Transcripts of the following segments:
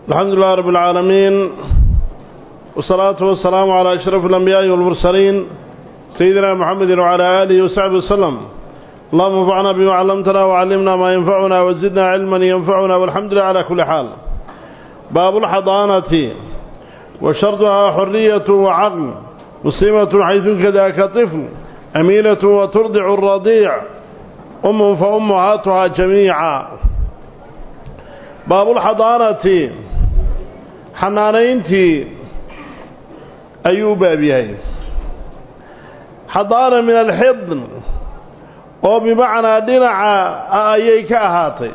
الحمد لله رب العالمين والصلاة والسلام على أشرف الأنبياء والمرسلين سيدنا محمد وعلى آله وصحبه وسلم اللهم انفعنا بما علمتنا وعلمنا ما ينفعنا وزدنا علما ينفعنا والحمد لله على كل حال باب الحضانة وشرطها حرية وعقل مسلمة حيث كذاك طفل أمينة وترضع الرضيع أم فأمهاتها جميعا باب الحضانة حنانينتي أيوب أبيهي حضانة من الحضن oo bimacnaa dhinaca ayay ka ahaatay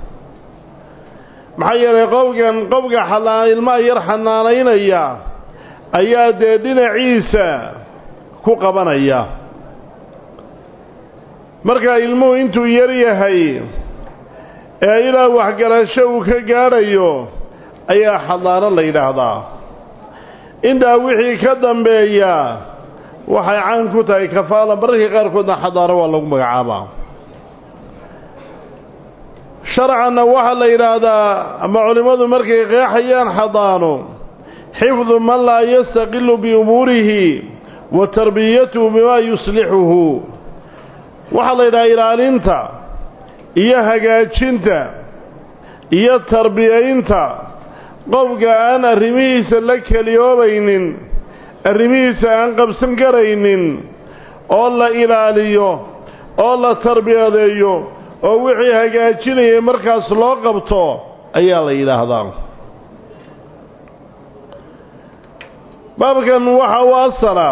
maxaa yeelay qofkan qofka xanaan ilmaha yar xanaanaynaya ayaa dee dhinaciisa ku qabanaya marka ilmuhu intuu yar yahay ee ilaa waxgarasho uu ka gaadhayo ayaa xadaano la yidhaahdaa intaa wixii ka dambeeya waxay caan ku tahay kafaala mararka qaarkoodna xadaaro waa lagu magacaabaa sharcanna waxaa la yidhaahdaa ama culimmadu markay qeexayaan xadaano xifdu man laa yastaqilu biumuurihi wa tarbiyatuhu bimaa yuslixuhu waxaa la yidhahaa ilaalinta iyo hagaajinta iyo tarbiyaynta qofka aan arrimihiisa la keliyoobaynin arrimihiisa aan qabsan karaynin oo la ilaaliyo oo la tarbiyadeeyo oo wixii hagaajinayay markaas loo qabto ayaa la yidhaahdaa baabkan waxa u asala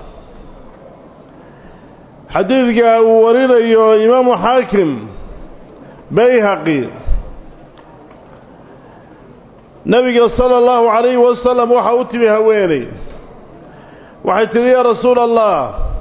xadiidka uu warinayo imaamu xaakim bayhaqi nebiga sala allahu calayhi wasalam waxaa u timi haweeney waxay tidhi yaa rasuula allah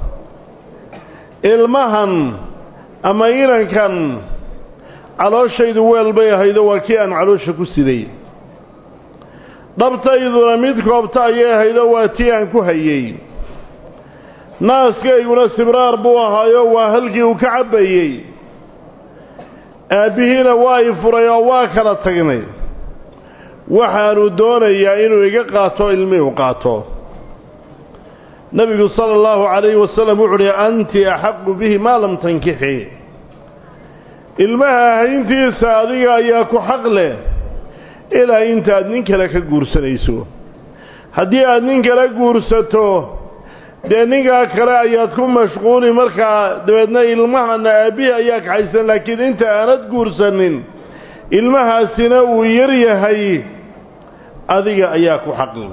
ilmahan ama inankan calooshaydu weel bay ahaydo waa kii aan caloosha ku siday dhabtayduna mid koobta ayay ahaydo waa tii aan ku hayey naaskayguna sibraar buu ahaayo waa halkii uu ka cabbayey aabbihiina waa i furay oo waa kala tagnay waxaanu doonayaa inuu iga qaato ilmihii u qaato nebigu sala allahu calayhi wasalam wuxu uhi anti axaqu bihi maa lam tankixi ilmaha hayntiisa adiga ayaa ku xaq leh ilaa intaad nin kale ka guursanayso haddii aad nin kale guursato dee ninkaa kale ayaad ku mashquuli markaa dabeedna ilmahana aabbihii ayaa kaxaysan laakiin inta aanad guursanin ilmahaasina uu yar yahay adiga ayaa ku xaqli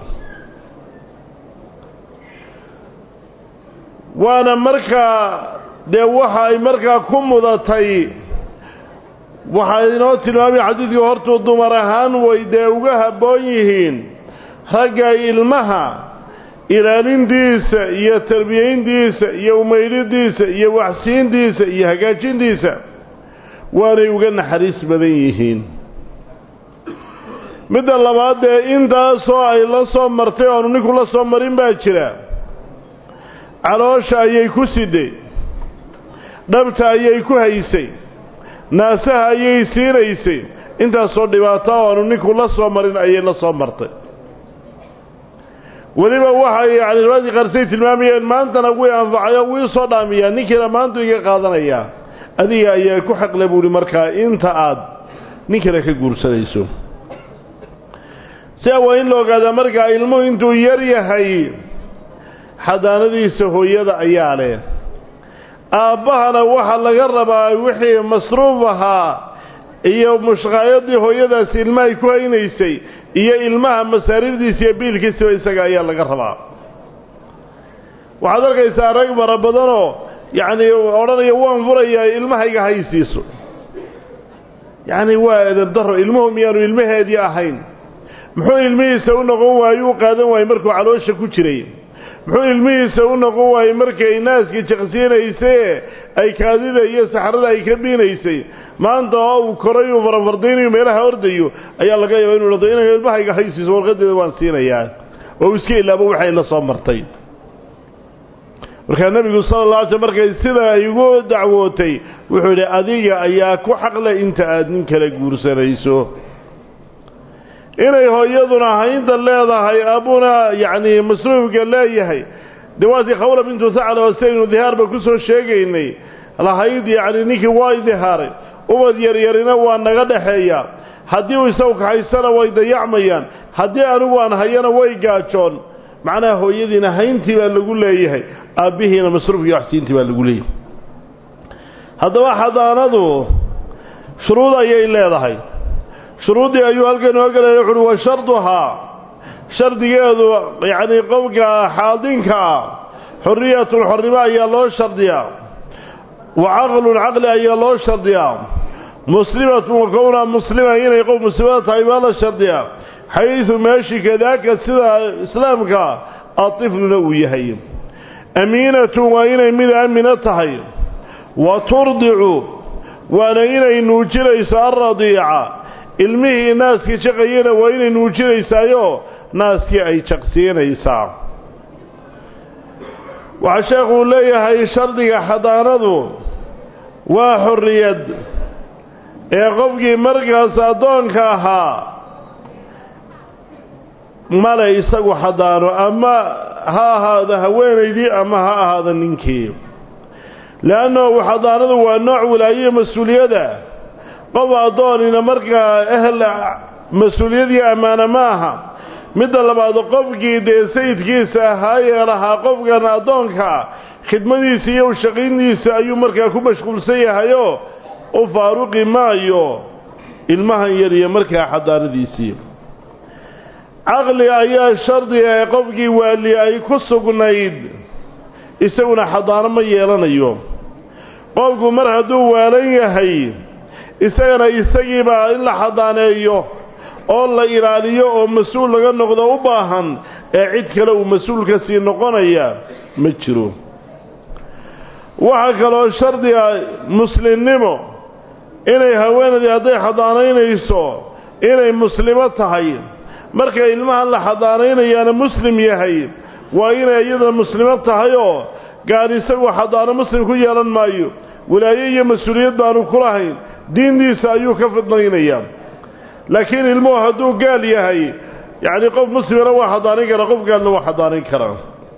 waana markaa dee waxa ay markaa ku mudatay waxaa inoo tilmaamaya xadiidkii hortuu dumar ahaan way dee uga habboon yihiin ragga ilmaha ilaalintiisa iyo tarbiyayntiisa iyo umaydhidiisa iyo waxsiintiisa iyo hagaajintiisa waanay uga naxariis badan yihiin midda labaad dee intaasoo ay la soo martay oonu ninku la soo marin baa jira caloosha ayay ku siday dhabta ayay ku haysay naasaha ayay siinaysay intaasoo dhibaato oonu ninku la soo marin ayay la soo martay weliba waxay yacni riwaadii qaarsay tilmaamayeen maantana wii anfacayo wii soo dhaamiyaa ninkiina maantu iga qaadanayaa adiga ayaa ku xaqle buuhi markaa inta aad nin kale ka guursanayso sidaa waa in la ogaadaa markaa ilmuhu intuu yar yahay xadaanadiisa hooyada ayaa leh aabbahana waxaa laga rabaa wixii masruuf ahaa iyo mushqaayadii hooyadaasi ilmahay ku haynaysay iyo ilmaha masaariifdiisa iyo biilkiisaba isaga ayaa laga rabaa waxaad arkaysaa rag fara badanoo yacnii odhanaya waan furayaa ilmahayga haysiiso yacni waa edab daro ilmuhu miyaanu ilmaheedii ahayn muxuu ilmihiisa u noqon waaye u qaadan waayey markuu caloosha ku jiray muxuu ilmihiisa u noqon waayey markay naaska jaqsiinaysay ay kaadida iyo saxrada ay ka biinaysay maanta oo uu koray uu farafardaynayo meelaha ordayo ayaa laga yaaba inuu dhado inay ilmahayga haysiiso warqadeeda waan siinayaa oo uu iska ilaabo waxay la soo martay markaa nebigu sala alla alay sl markay sidaa igu dacwootay wuxuu yidhi adiga ayaa ku xaqle inta aad nin kale guursanayso inay hooyaduna haynta leedahay abuna yacni masruufka leeyahay dee waatii khawla bintu thacla oo sidaynu dihaarba ku soo sheegaynay lahayd yacni ninkii waa dihaaray ubad yaryarina waa naga dhaxeeya haddii uu isagu kaxaysana way dayacmayaan haddii anigu aan hayana way gaajoon macnaha hooyadiina hayntii baa lagu leeyahay aabbihiina masruufkii waxsiintii baa lagu leeyahay haddaba xadaanadu shuruud ayay leedahay shuruuddii ayuu halkan noo gelaya wuxuuhi wa sharduhaa shardigeedu yacnii qofka xaadinka ah xorriyatun xornimo ayaa loo shardiyaa wa caqlun caqli ayaa loo shardiyaa muslimatun wa kownaa muslima inay qof muslimada tahay baa la shardiyaa xaydu meeshii kadaaka sida islaamka atifluna uu yahay amiinatun waa inay mid aamina tahay wa turdicu waana inay nuujinayso alradiica ilmihii naaskii jaqayana waa inay nuujinaysaayo naaskii ay jaqsiinaysaa waxaa sheekhuu leeyahay shardiga xadaanadu waa xorriyad ee qofkii markaas addoonka ahaa male isagu xadaano ama ha ahaado haweenaydii ama ha ahaado ninkii leannahu xadaanadu waa nooc wilaayo mas-uuliyada qof addoonina markaa ehel mas-uuliyadii ammaano ma aha midda labaad qofkii dee sayidkiisa ahaayee lahaa qofkan addoonka khidmadiisa iyo ushaqiyntiisa ayuu markaa ku mashquulsan yahayoo u faaruqi maayo ilmahan yar iyo markaa xadaanadiisii caqli ayaa shardiga ee qofkii waali ay ku sugnayd isaguna xadaano ma yeelanayo qofku mar hadduu waalan yahay isagana isagiibaa in la xadaaneeyo oo la ilaaliyo oo mas-uul laga noqdo u baahan ee cid kale uu mas-uulka sii noqonaya ma jiro waxaa kaloo shardiga muslimnimo inay haweenaydii hadday xadaanaynayso inay muslimo tahay markay ilmahan la xadaanaynayaana muslim yahay waa inay iyadana muslimo tahay oo gaar isagu xadaano muslim ku yeelan maayo walaayo iyo mas-uuliyad baanu ku lahayn diintiisa ayuu ka fidnaynayaa laakiin ilmuhu hadduu gaal yahay yacni qof muslimana waa xadaanin karaa qof gaalna waa xadaanin karaa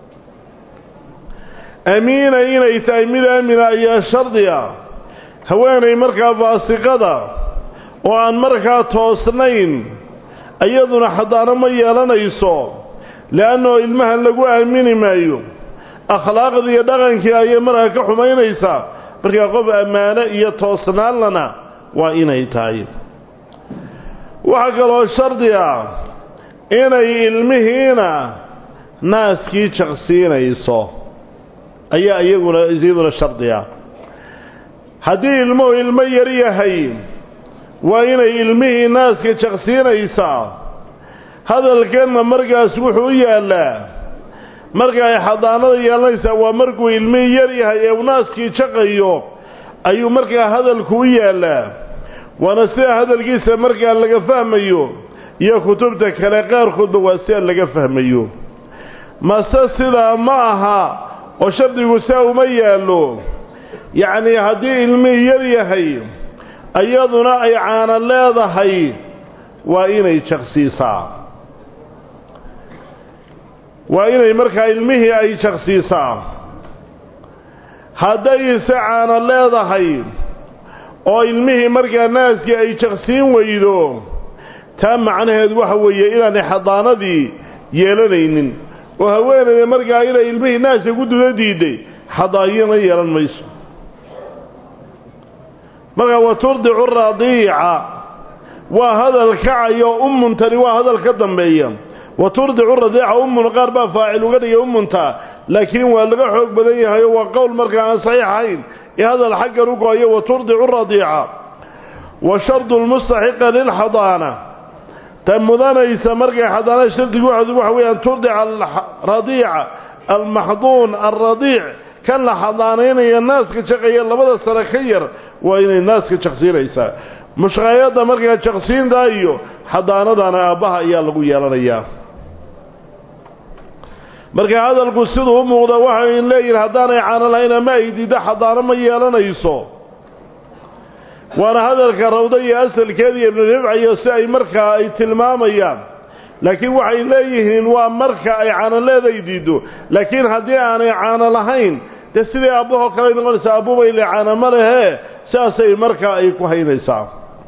amiina inay tahay mid aamina ayaa shardiga haweenay markaa faasiqada oo aan markaa toosnayn iyaduna xadaano ma yeelanayso le'annao ilmahan lagu aamini maayo akhlaaqdii iyo dhaqankii ayay markaa ka xumaynaysaa markaa qof ammaano iyo toosnaanlana waa inay tahay waxaa kaloo shardi ah inay ilmihiina naaskii jaqsiinayso ayaa iyaguna iyaduna shardi ah haddii ilmuhu ilmo yar yahay waa inay ilmihii naaska jaqsiinaysaa hadalkanna markaas wuxuu u yaallaa marka ay xadaanada yeelanaysaa waa markuu ilmihii yar yahay ee uu naaskii jaqayo ayuu markaa hadalku u yaallaa waana sida hadalkiisa markaa laga fahmayo iyo kutubta kale qaarkoodba waa sida laga fahmayo mase sidaa ma aha oo shardigu saa uma yaallo yacnii haddii ilmihii yar yahay iyaduna ay caano leedahay waa inay jaqsiisaa waa inay markaa ilmihii ay jaqsiisaa haddayse caano leedahay oo ilmihii markaa naaskii ay jaqsiin weydo taa macnaheedu waxa weeye inaanay xadaanadii yeelanaynin oo haweenayda markaa inay ilmihii naaska ku duda diiday xadaayana yeelan mayso markaa wa turdicu radiica waa hadal kacayo umuntani waa hadal ka dambeeya wa turdicu radiica umun qaar baa faacil uga dhigay umunta laakiin waa laga xoog badan yahay oo waa qowl markaa aan saxiix ahayn ee hadal xaggan u go-ayo wa turdicu radiica wa shardu lmustaxiqa lilxadaana ta mudanaysa markay xadaanada shardigu waxa weeye an turdica alradiica almaxduun alradiic kan la xadaanaynaya naaska jaqaya labada sano ka yar waa inay naaska jaqsiinaysaa mushqaayadda markaa jaqsiinta iyo xadaanadana aabbaha ayaa lagu yeelanayaa marka hadalku siduu u muuqda waxay leeyihin haddaanay caano lahayn ama ay diiddo xadaano ma yeelanayso waana hadalka rawda iyo asalkeeda iyo ibnu ribcayo si ay markaa ay tilmaamayaan laakiin waxay leeyihiin waa marka ay caano leeday diiddo laakiin haddii aanay caano lahayn dee sidii aabahoo kale noqonaysaa aabubay le caano ma lehee sidaasay markaa ay ku haynaysaa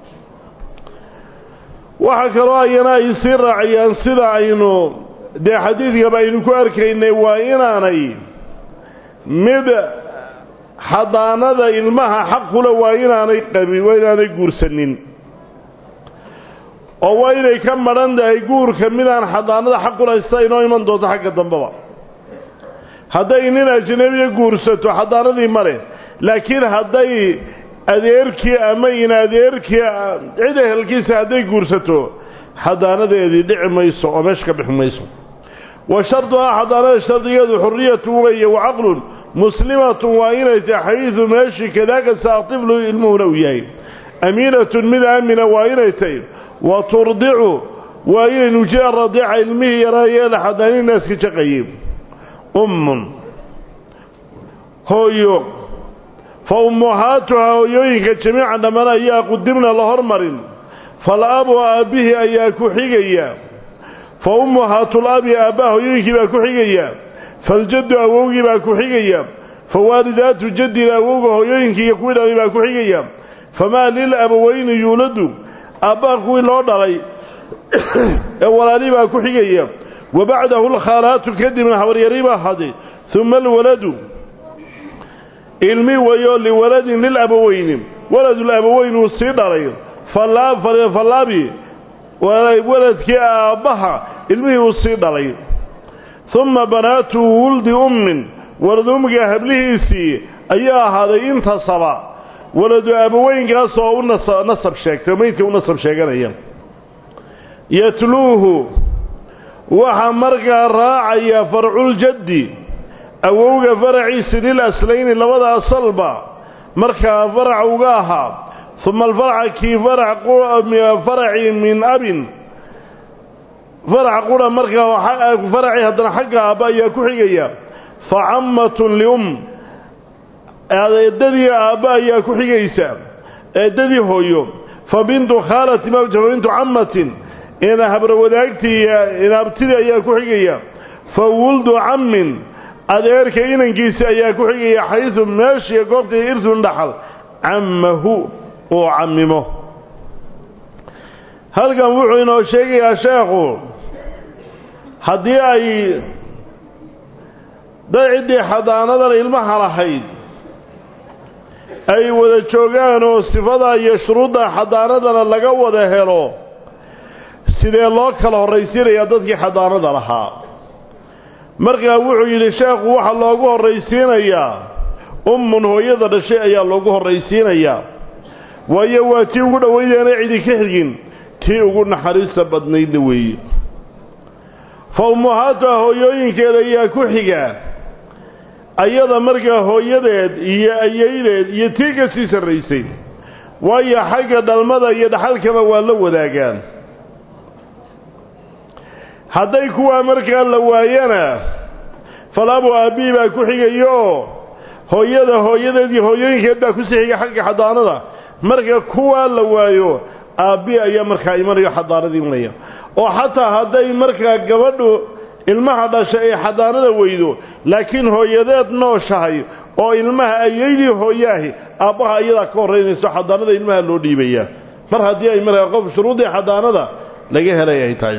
waxaa kaloo ayana ay sii raaciyaan sida aynu dee xadiidkaba aynu ku arkaynay waa inaanay mid xadaanada ilmaha xaqula waa inaanay qabin waa inaanay guursanin oo waa inay ka madhan tahay guurka midaan xadaanada xaqulahay sida inoo iman doonto xagga dambeba hadday nin ajnabiya guursato xadaanadii ma leh laakiin hadday adeerkii ama in adeerkii cid ehelkiisa hadday guursato xadaanadeedii dhici mayso oo meesha ka bixi mayso wa sharduhaa xadaanada shardigeedu xuriyatu weeye wa caqlun muslimatun waa inay tahay xayidu meeshii kadaaka saaqtiflu ilmuhuna uu yahay amiinatun mid aamina waa inay tahay wa turdicu waa inay nujiya radiica ilmihii yaraayeela xadaanii naaska jaqayey ummun hooyo fa ummuhaatuhaa hooyooyinka jamiican dhammaan ayaa qudimna la hormarin fal-abu aabbihii ayaa ku xigaya fa ummuhaatul abi aabbaha hooyooyinkii baa ku xigaya faljaddu awowgii baa ku xigaya fa waalidaatu jaddina awowga hooyooyinkii iyo kuwii dhalay baa ku xigaya famaa lil abaweyni yuuladu aabbaha kuwii loo dhalay ee walaalii baa ku xigaya wa bacdahu alkhaalaatu kadibna habaryari baa haday uma alwaladu ilmi weeyo liwaladin lilabaweyni waladulabaweyn uu sii dhalay fallaabi waladkii aabbaha ilmihii uu sii dhalay uma banaatu wuldi ummin walad ummiga hablihiisii ayaa ahaaday intasaba waladu abaweynkaas oo u nasab sheegtay maydka u nasab sheeganaya yatluuhu waxaa markaa raacaya farculjaddi awowga faraciisi lil aslayni labada asalba markaa farac uga ahaa uma alfaraca kii faracii min abin farac qura markaa faracii haddana xagga aabba ayaa ku xigaya fa cammatun lium eedadii aabba ayaa ku xigaysa eedadii hooyo fa bintu khaalati mawja fa bintu cammatin ina habrawadaagtii inaabtidii ayaa ku xigaya fa wuldu cammin adeerka inankiisa ayaa ku xigaya xaysu meeshii goobtii irsun dhaxal cammahu uu cammimo halkan wuxuu inoo sheegayaa sheekhu haddii ay dad ciddii xadaanadan ilmaha lahayd ay wada joogaan oo sifadaa iyo shuruudda xadaanadana laga wada helo sidee loo kala horraysiinayaa dadkii xadaanada lahaa markaa wuxuu yidhi sheekhu waxaa loogu horraysiinayaa ummun hooyada dhashay ayaa loogu horraysiinayaa waayo waa tii ugu dhowaydeena cidi ka xigin tii ugu naxariista badnaydna weeye fa ummuhaatuha hooyooyinkeeda ayaa ku xiga ayada markaa hooyadeed iyo ayaydeed iyo tii ka sii sarraysay waayo xagga dhalmada iyo dhaxalkaba waa la wadaagaan hadday kuwaa markaa la waayana falabu aabbihi baa ku xigayo hooyada hooyadeed iyo hooyooyinkeed baa kusii xiga xagga xadaanada marka kuwaa la waayo aabbihi ayaa markaa imanayo xadaanada imanaya oo xataa hadday markaa gabadhu ilmaha dhasha ay xadaanada weydo laakiin hooyadeed nooshahay oo ilmaha ayaydii hooyaahi aabbaha iyadaa ka horraynayso xadaanada ilmaha loo dhiibayaa mar haddii ay markaa qof shuruuddii xadaanada laga helay ay tahay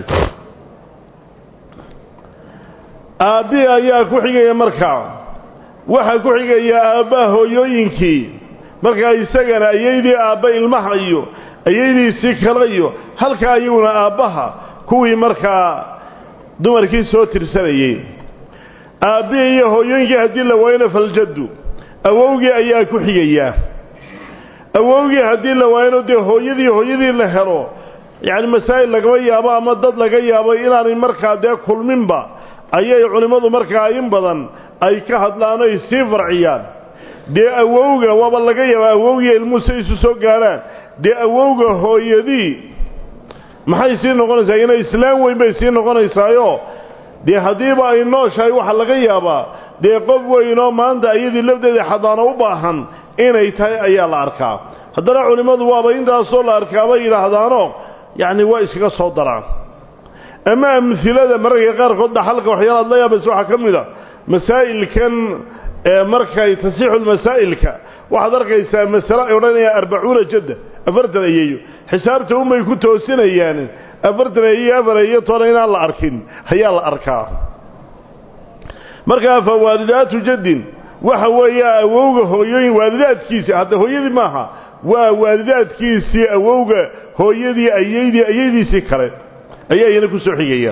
aabbihii ayaa ku xigaya markaa waxaa ku xigaya aabbaha hooyooyinkii markaa isagana ayaydii aabba ilmaha iyo ayaydiisii kale iyo halkaa iyaguna aabbaha kuwii markaa dumarkii soo tirsanayey aabbihii iyo hooyooyinkii haddii la waayona faljaddu awowgii ayaa ku xigayaa awowgii haddii la waayona dee hooyadii hooyadii la helo yacni masaa'il lagama yaabo ama dad laga yaabo inaanay markaa dee kulminba ayay culimmadu markaa in badan ay ka hadlaan oy sii farciyaan dee awowga waaba laga yaabaa awowgiiyo ilmuhu say isu soo gaadhaan dee awowga hooyadii maxay sii noqonaysaa inay islaam weyn bay sii noqonaysaayo dee haddiiba ay nooshahay waxaa laga yaabaa dee qof weynoo maanta iyadii lafdeeda xadaano u baahan inay tahay ayaa la arkaa haddana culimmadu waaba intaasoo la arkaabay yidhaahdaano yacni waa iskaga soo daraan ama amhilada mararka qaarkood dhaxalka waxyaalaad la yaabaysa waxaa ka mid a masaa'ilkan markay tasixu lmasaa'ilka waxaad arkaysaa masale ay odhanayaan arbacuuna jadda afartan ayeeyo xisaabta unbay ku toosinayaan afartan ayeyo afar ayeyo toona inaan la arkin ayaa la arkaa markaa fa waalidaatu jaddin waxa weeya awowga hooyooyin waalidaadkiisii hadda hooyadii maaha waa waalidaadkiisii awowga hooyadii ayeydii ayeydiisii kale ayaa iyana ku soo xigaya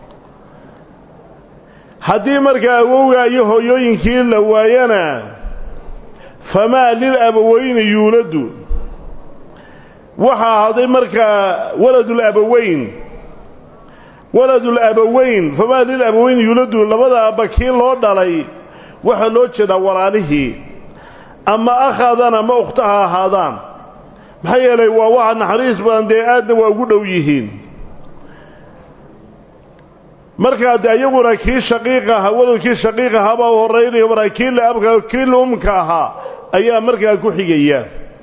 haddii markaa awowga iyo hooyooyinkii la waayana famaa lilabaweyni yuuladu waxaa ahaaday markaa waladulabaweyn waladulabaweyn famaa lilabaweyn yuuladu labada abba kii loo dhalay waxaa loo jeedaa walaalihii ama akhaadaan ama ukhta ha ahaadaan maxaa yeelay waa waxa naxariis badan dee aadna waa ugu dhow yihiin markaa de iyaguna kii shaqiiqa ahaa waladkii shaqiiq ahaabaa u horaynayo markaa kii laabka kii laumka ahaa ayaa markaa ku xigaya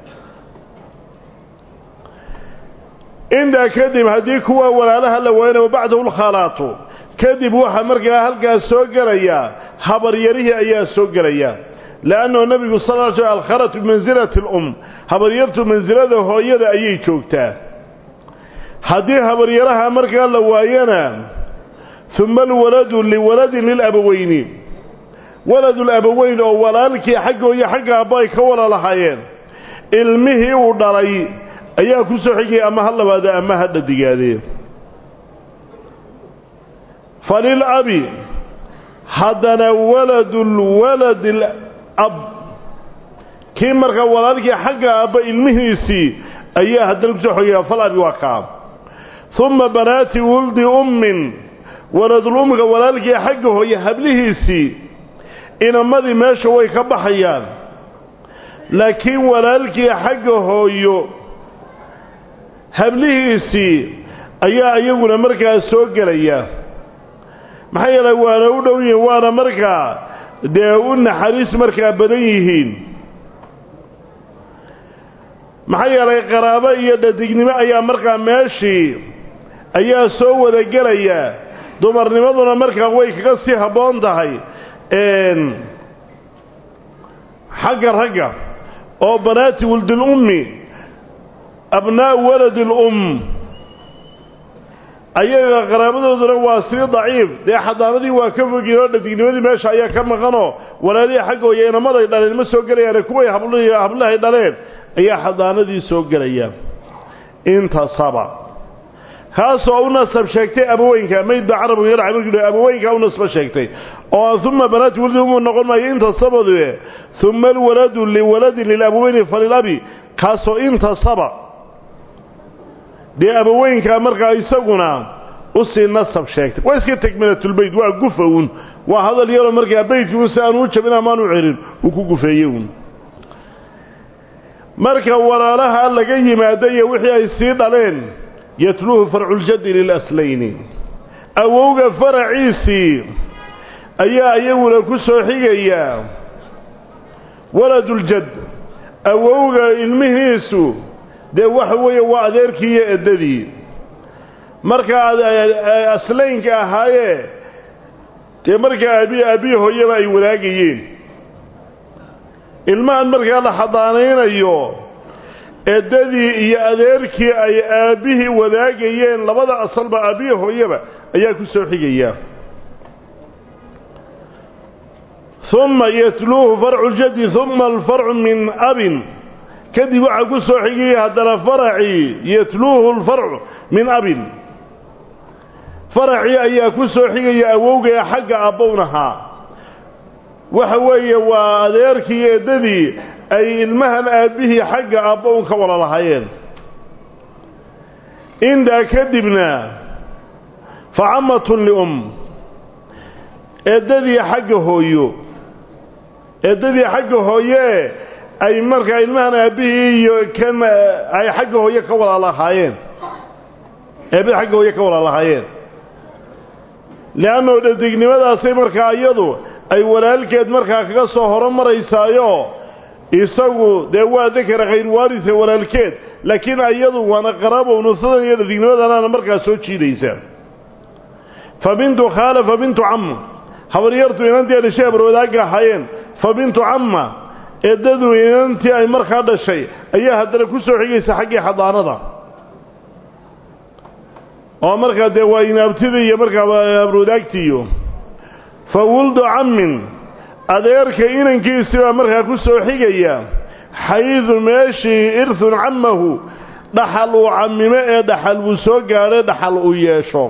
intaa kadib haddii kuwa walaalaha la waayana wabacdahu lkhalaatu kadib waxaa markaa halkaas soo gelaya habaryarihii ayaa soo gelaya leannahu nebigu sal l sl alkhalatu bimansilati alum habaryartu mansilada hooyada ayay joogtaa haddii habaryaraha markaa la waayana uma alwaladu liwaladin lilabaweyni waladulabaweyn oo walaalkii xaggooyo xagga abba ay ka wala lahaayeen ilmihii uu dhalay ayaa ku soo xigaya ama ha labaado ama ha dhadigaadee falilabi haddana waladulwaladi alab kii markaa walaalkii xagga abba ilmihiisii ayaa haddana kusoo xigaya falabi waa kaa uma banaati wuldi ummin waladulumka walaalkii xagga hooye hablihiisii inamadii meesha way ka baxayaan laakiin walaalkii xagga hooyo hablihiisii ayaa iyaguna markaa soo gelaya maxaa yeelay waana u dhow yihiin waana markaa dee u naxariis markaa badan yihiin maxaa yeelay qaraabo iyo dhadignimo ayaa markaa meeshii ayaa soo wada gelaya dumarnimaduna markaa way kaga sii habboon tahay xagga ragga oo banaati wuldilummi abnaa'u waladi lum ayaga qaraabadooduna waa sii daciif dee xadaanadii waa ka fogiin oo dhadignimadii meesha ayaa ka maqanoo walaalihii xaggooya inamaday dhaleen ma soo gelayaane kuway habl hablahay dhaleen ayaa xadaanadii soo gelaya intasaba kaasoo u nasab sheegtay abaweynka mayd baa carabigu yadhaca markuu abaweynka u nasba sheegtay oo uma banaati waldi umu noqon maayo intasabade uma alwaladu liwaladin lilabaweyni falilabi kaasoo intasaba dee abaweynkaa markaa isaguna usii nasab sheegtay waa iska tegmilatulbeyt waa gufa uun waa hadal yaroo markaa beytkiu si aanu u jabin amaanu celin uu ku gufeeyey uun marka walaalaha laga yimaado iyo wixii ay sii dhaleen yatluuhu farculjaddi lilaslayni awowga faraciisii ayaa iyaguna ku soo xigaya waladuljad awowga ilmihiisu dee waxa weeye waa adeerkii iyo eddadii markaa aslaynka ahaayee dee markaa abi abii hooyaba ay wadaagayeen ilmahan markaa la xadaanaynayo eddadii iyo adeerkii ay aabbihii wadaagayeen labada asalba aabbihi hooyaba ayaa ku soo xigaya uma yatluuhu farcu ljaddi uma alfarcu min abin kadib waxaa ku soo xigaya haddana faracii yatluuhu alfarcu min abin faracii ayaa ku soo xigaya awowgaya xagga abbownahaa waxa weeye waa adeerkii eeddadii ay ilmahan aabbihii xagga abbown ka wala lahaayeen intaa kadibna fa cammatun lium eeddadii xagga hooyo eeddadii xagga hooyee ay markaa ilmahan aabbihii iyo kan ay xagga hooye ka wala lahaayeen eebbihii xagga hooye ka wala lahaayeen le'annao dhadignimadaasay markaa iyadu ay walaalkeed markaa kaga soo horo maraysaayo isagu dee waa dakara khayru waarise walaalkeed laakiin iyadu waana qaraabo nusadan iyo dhadignimadanaana markaas soo jiidaysa fa bintu khaala fa bintu camma habaryartu inantii dhashay habarwadaagga ahaayeen fa bintu camma eeddadu inantii ay markaa dhashay ayaa haddana ku soo xigaysa xaggii xadaanada oo markaa dee waa inaabtidii iyo markaa habarwadaagtiiyo fa wuldu cammin adeerka inankiisii baa markaa ku soo xigaya xaydu meeshii irhun cammahu dhaxal uu cammimo ee dhaxal uu soo gaadho dhaxal uu yeesho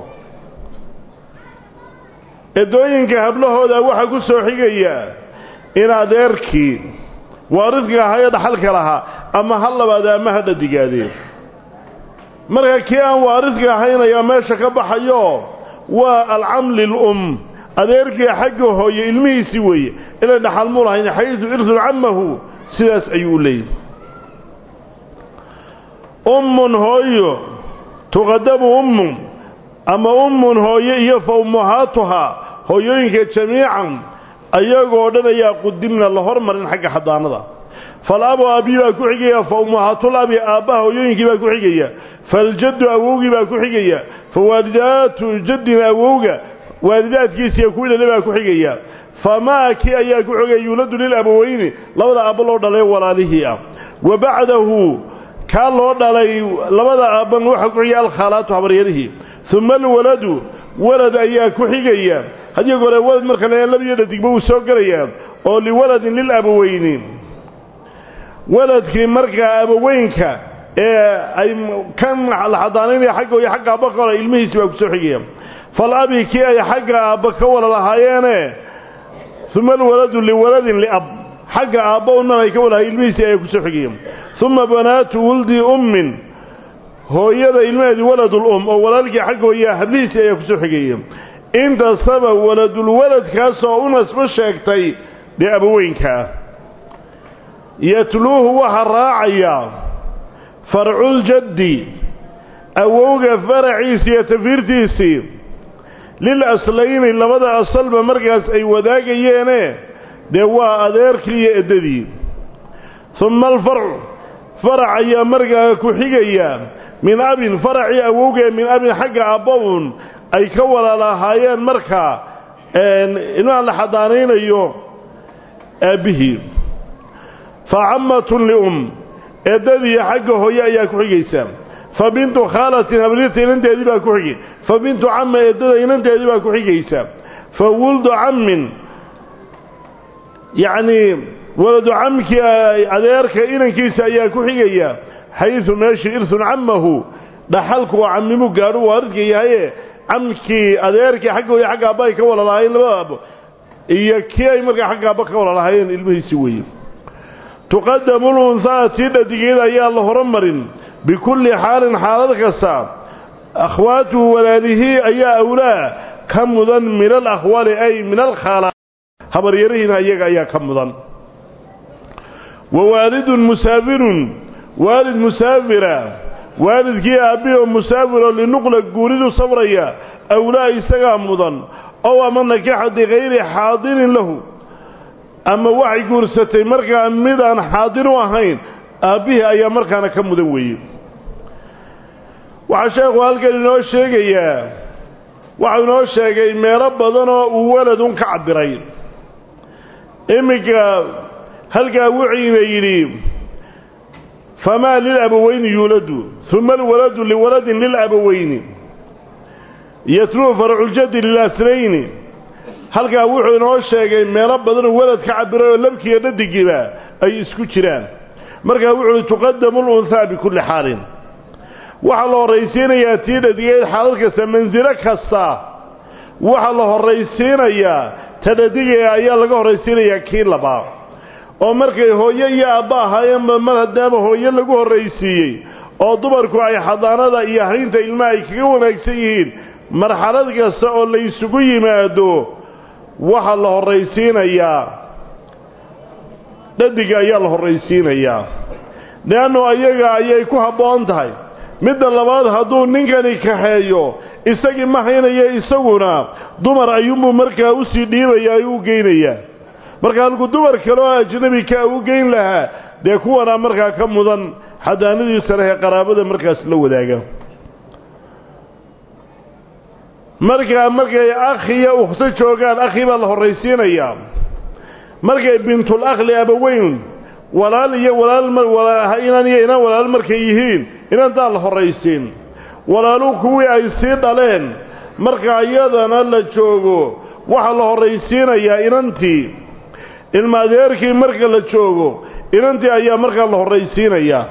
eddooyinka hablahooda waxaa ku soo xigaya in adeerkii waaridka ahaa ee dhaxalka lahaa ama ha labaade ama ha dhadigaadee marka kii aan waaridka ahayn ayaa meesha ka baxayo waa alcam lilum adeerkii xagga hooye ilmihiisii weeye inay dhaxal mu lahayn xaysu irsun cammahu sidaas ayuu u leeyahy ummun hooyo tuqadamu ummun ama ummun hooye iyo fa ummahaatuhaa hooyooyinka jamiican ayagoo dhan ayaa qudimna la hormarin xagga xadaanada falabu aabbii baa ku xigaya fa ummahatul abi aabbaha hooyooyinkii baa ku xigaya faljaddu awowgii baa ku xigaya fa waalidaatu jaddin awowga waalidaadkiisiiyo kuwii dhale baa ku xigaya famaa kii ayaa ku xigaya yuuladu lilabaweyni labada aabba loo dhalay walaalihii ah wa bacdahu kaa loo dhalay labada aabban waxaa ku xigaya alkhaalaatu habaryarihii uma alwaladu walad ayaa ku xigaya haddii gore walad marka la labiyo dhadigba wuu soo gelayaa oo liwaladin lilabaweyni waladkii markaa abaweynka ee ay kan la xadaanaynaya xagga iyo xagga aabba ka wala ilmihiisi baa ku soo xigaya falabi kii ay xagga aabba ka wala lahaayeene uma alwaladu liwaladin liab xagga aabba unman ay ka walahay ilmihiisii ayaa ku soo xigaya uma banaatu wuldi ummin hooyada ilmaheedii waladulum oo walaalkii xagga hooyaa hablihiisii ayaa ku soo xigaya intasaba waladulwaladkaasoo u nasbo sheegtay dee abaweynkaa yatluuhu waxaa raacaya farculjaddi awowga faraciisii iyo tafiirtiisii lil aslayni labada asalba markaas ay wadaagayeene dee waa adeerkii iyo eddadii uma alfarcu farac ayaa markaa ku xigaya min abin faracii awowgee min abin xagga aabba-un ay ka walaalahaayeen markaa ilmaha la xadaanaynayo aabbihii fa cammatun lium eeddadii xagga hooye ayaa ku xigaysa fa bintu khaalatin habriirta inanteedii baa ku xigay fa bintu camma eeddada inanteedii baa ku xigaysa fa wuldu cammin yacnii waladu camkii adeerka inankiisa ayaa ku xigaya xaydu meeshii irsun cammahu dhaxalku waa cammimu gaadhu waaridka yahaye camkii adeerkii xagga hooye xagga aabba ay ka wala lahaayeen labada aabbo iyo kii ay markaa xagga aabba ka wala lahaayeen ilmihiisi weeye tuqadamu lunhaa tii dhadigeeda ayaa la horumarin bikulli xaalin xaalad kasta akhwaatuhu walaalihii ayaa awlaa ka mudan min alakhwaali ay min alkhaala habaryarihiina iyaga ayaa ka mudan wa waalidun musaafirun waalid musaafira waalidkii aabbihi oo musaafiroo linuqla guuridu sabraya awlaa isagaa mudan ow ama nakaxa bikayri xaadirin lahu ama waxay guursatay markaa mid aan xaadir u ahayn aabbihii ayaa markaana ka mudan weeye waxaa sheekhu halkan inoo sheegayaa waxau inoo sheegay meelo badanoo uu waladun ka cabbiray iminka halkaa wuxiina yidhi famaa lilabaweyni yuuladu uma alwaladu liwaladin lilabaweyni yatluu farculjadi lilaslayni halkaa wuxuu inoo sheegay meelo badanoo walad ka cabbiray oo labkiiyo dhadigiiba ay isku jiraan markaa wuxu uhi tuqadamu lunhaa bikulli xaalin waxaa la horraysiinayaa tii dhadigeed xaalad kasta mansilo kasta waxaa la horraysiinayaa ta dhadigee ayaa laga horraysiinayaa kii labaa oo markay hooyo iyo aabba ahaayeenba mar haddaama hooyo lagu horraysiiyey oo dumarku ay xadaanada iyo haynta ilmaha ay kaga wanaagsan yihiin marxalad kasta oo la ysugu yimaado waxaa la horraysiinayaa dhadiga ayaa la horraysiinayaa leannu ayaga ayay ku habboon tahay midda labaad hadduu ninkani kaxeeyo isagii ma haynayo isaguna dumar ayuunbuu markaa usii dhiibaya ayuu u geynayaa marka halku dumar kale oo ajnabi ka u geyn lahaa dee kuwanaa markaa ka mudan xadaanadiisa leh ee qaraabada markaas la wadaaga markaa markay akhiyo ukhto joogaan akhi baa la horraysiinayaa markay bintul akhli abaweyn walaal iyo walaal inan iyo inan walaal markay yihiin inantaa la horraysiin walaalu kuwii ay sii dhaleen marka iyadana la joogo waxaa la horraysiinayaa inantii ilma adeerkii marka la joogo inantii ayaa markaa la horraysiinayaa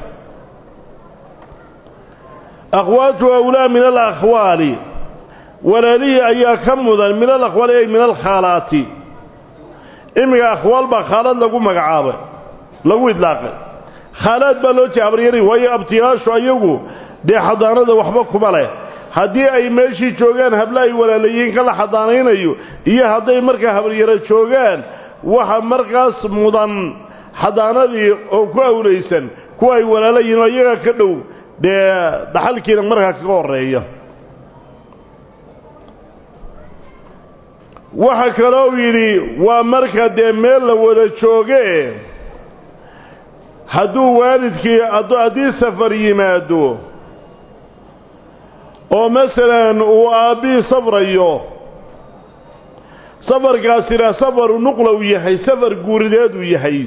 akhwaatu awlaa min alakhwaali walaalihii ayaa ka mudan min alakhwaali ay min alkhaalaati iminka akhwaal baa khaalad lagu magacaabay lagu idlaaqay khaalaad baa loo jeeda abaryari waayo abtiyaashu ayagu dee xadaanada waxba kuma leh haddii ay meeshii joogaan habla ay walaalayihiin kala xadaanaynayo iyo hadday markaa habaryaro joogaan waxa markaas mudan xadaanadii oo ku awlaysan kuwa ay walaalayihiin oo iyaga ka dhow dee dhaxalkiina markaa kaga horreeya waxa kaloo yidhi waa marka dee meel la wada jooge hadduu waalidkii haddii safar yimaado oo masalan uu aabbihii safrayo safarkaasina safaru nuqla uu yahay safar guurideed uu yahay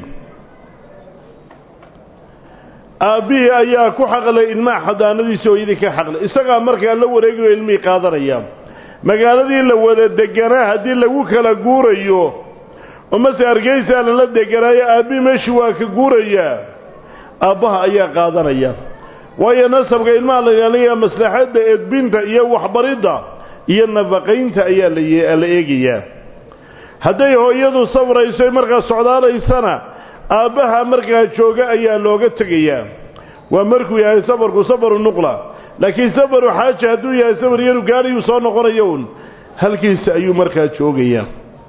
aabbihii ayaa ku xaqlay ilmaha xadaanadiisa hooyadii ka xaqlay isagaa markaa la wareegayo ilmihii qaadanaya magaaladii la wada deganaa haddii lagu kala guurayo oo mase hargeysaa lala deganaayo aabbihii meeshii waa ka guurayaa aabbaha ayaa qaadanaya waayo nasabka ilmaha la ilaalinayaa maslaxadda edbinta iyo waxbaridda iyo nafaqaynta ayaa la eegayaa hadday hooyadu safrayso markaa socdaalaysana aabbaha markaa jooga ayaa looga tegayaa waa markuu yahay safarku safaru nuqla laakiin safaru xaaja hadduu yahay safar yaru gaariyuu soo noqonayo un halkiisa ayuu markaa joogayaa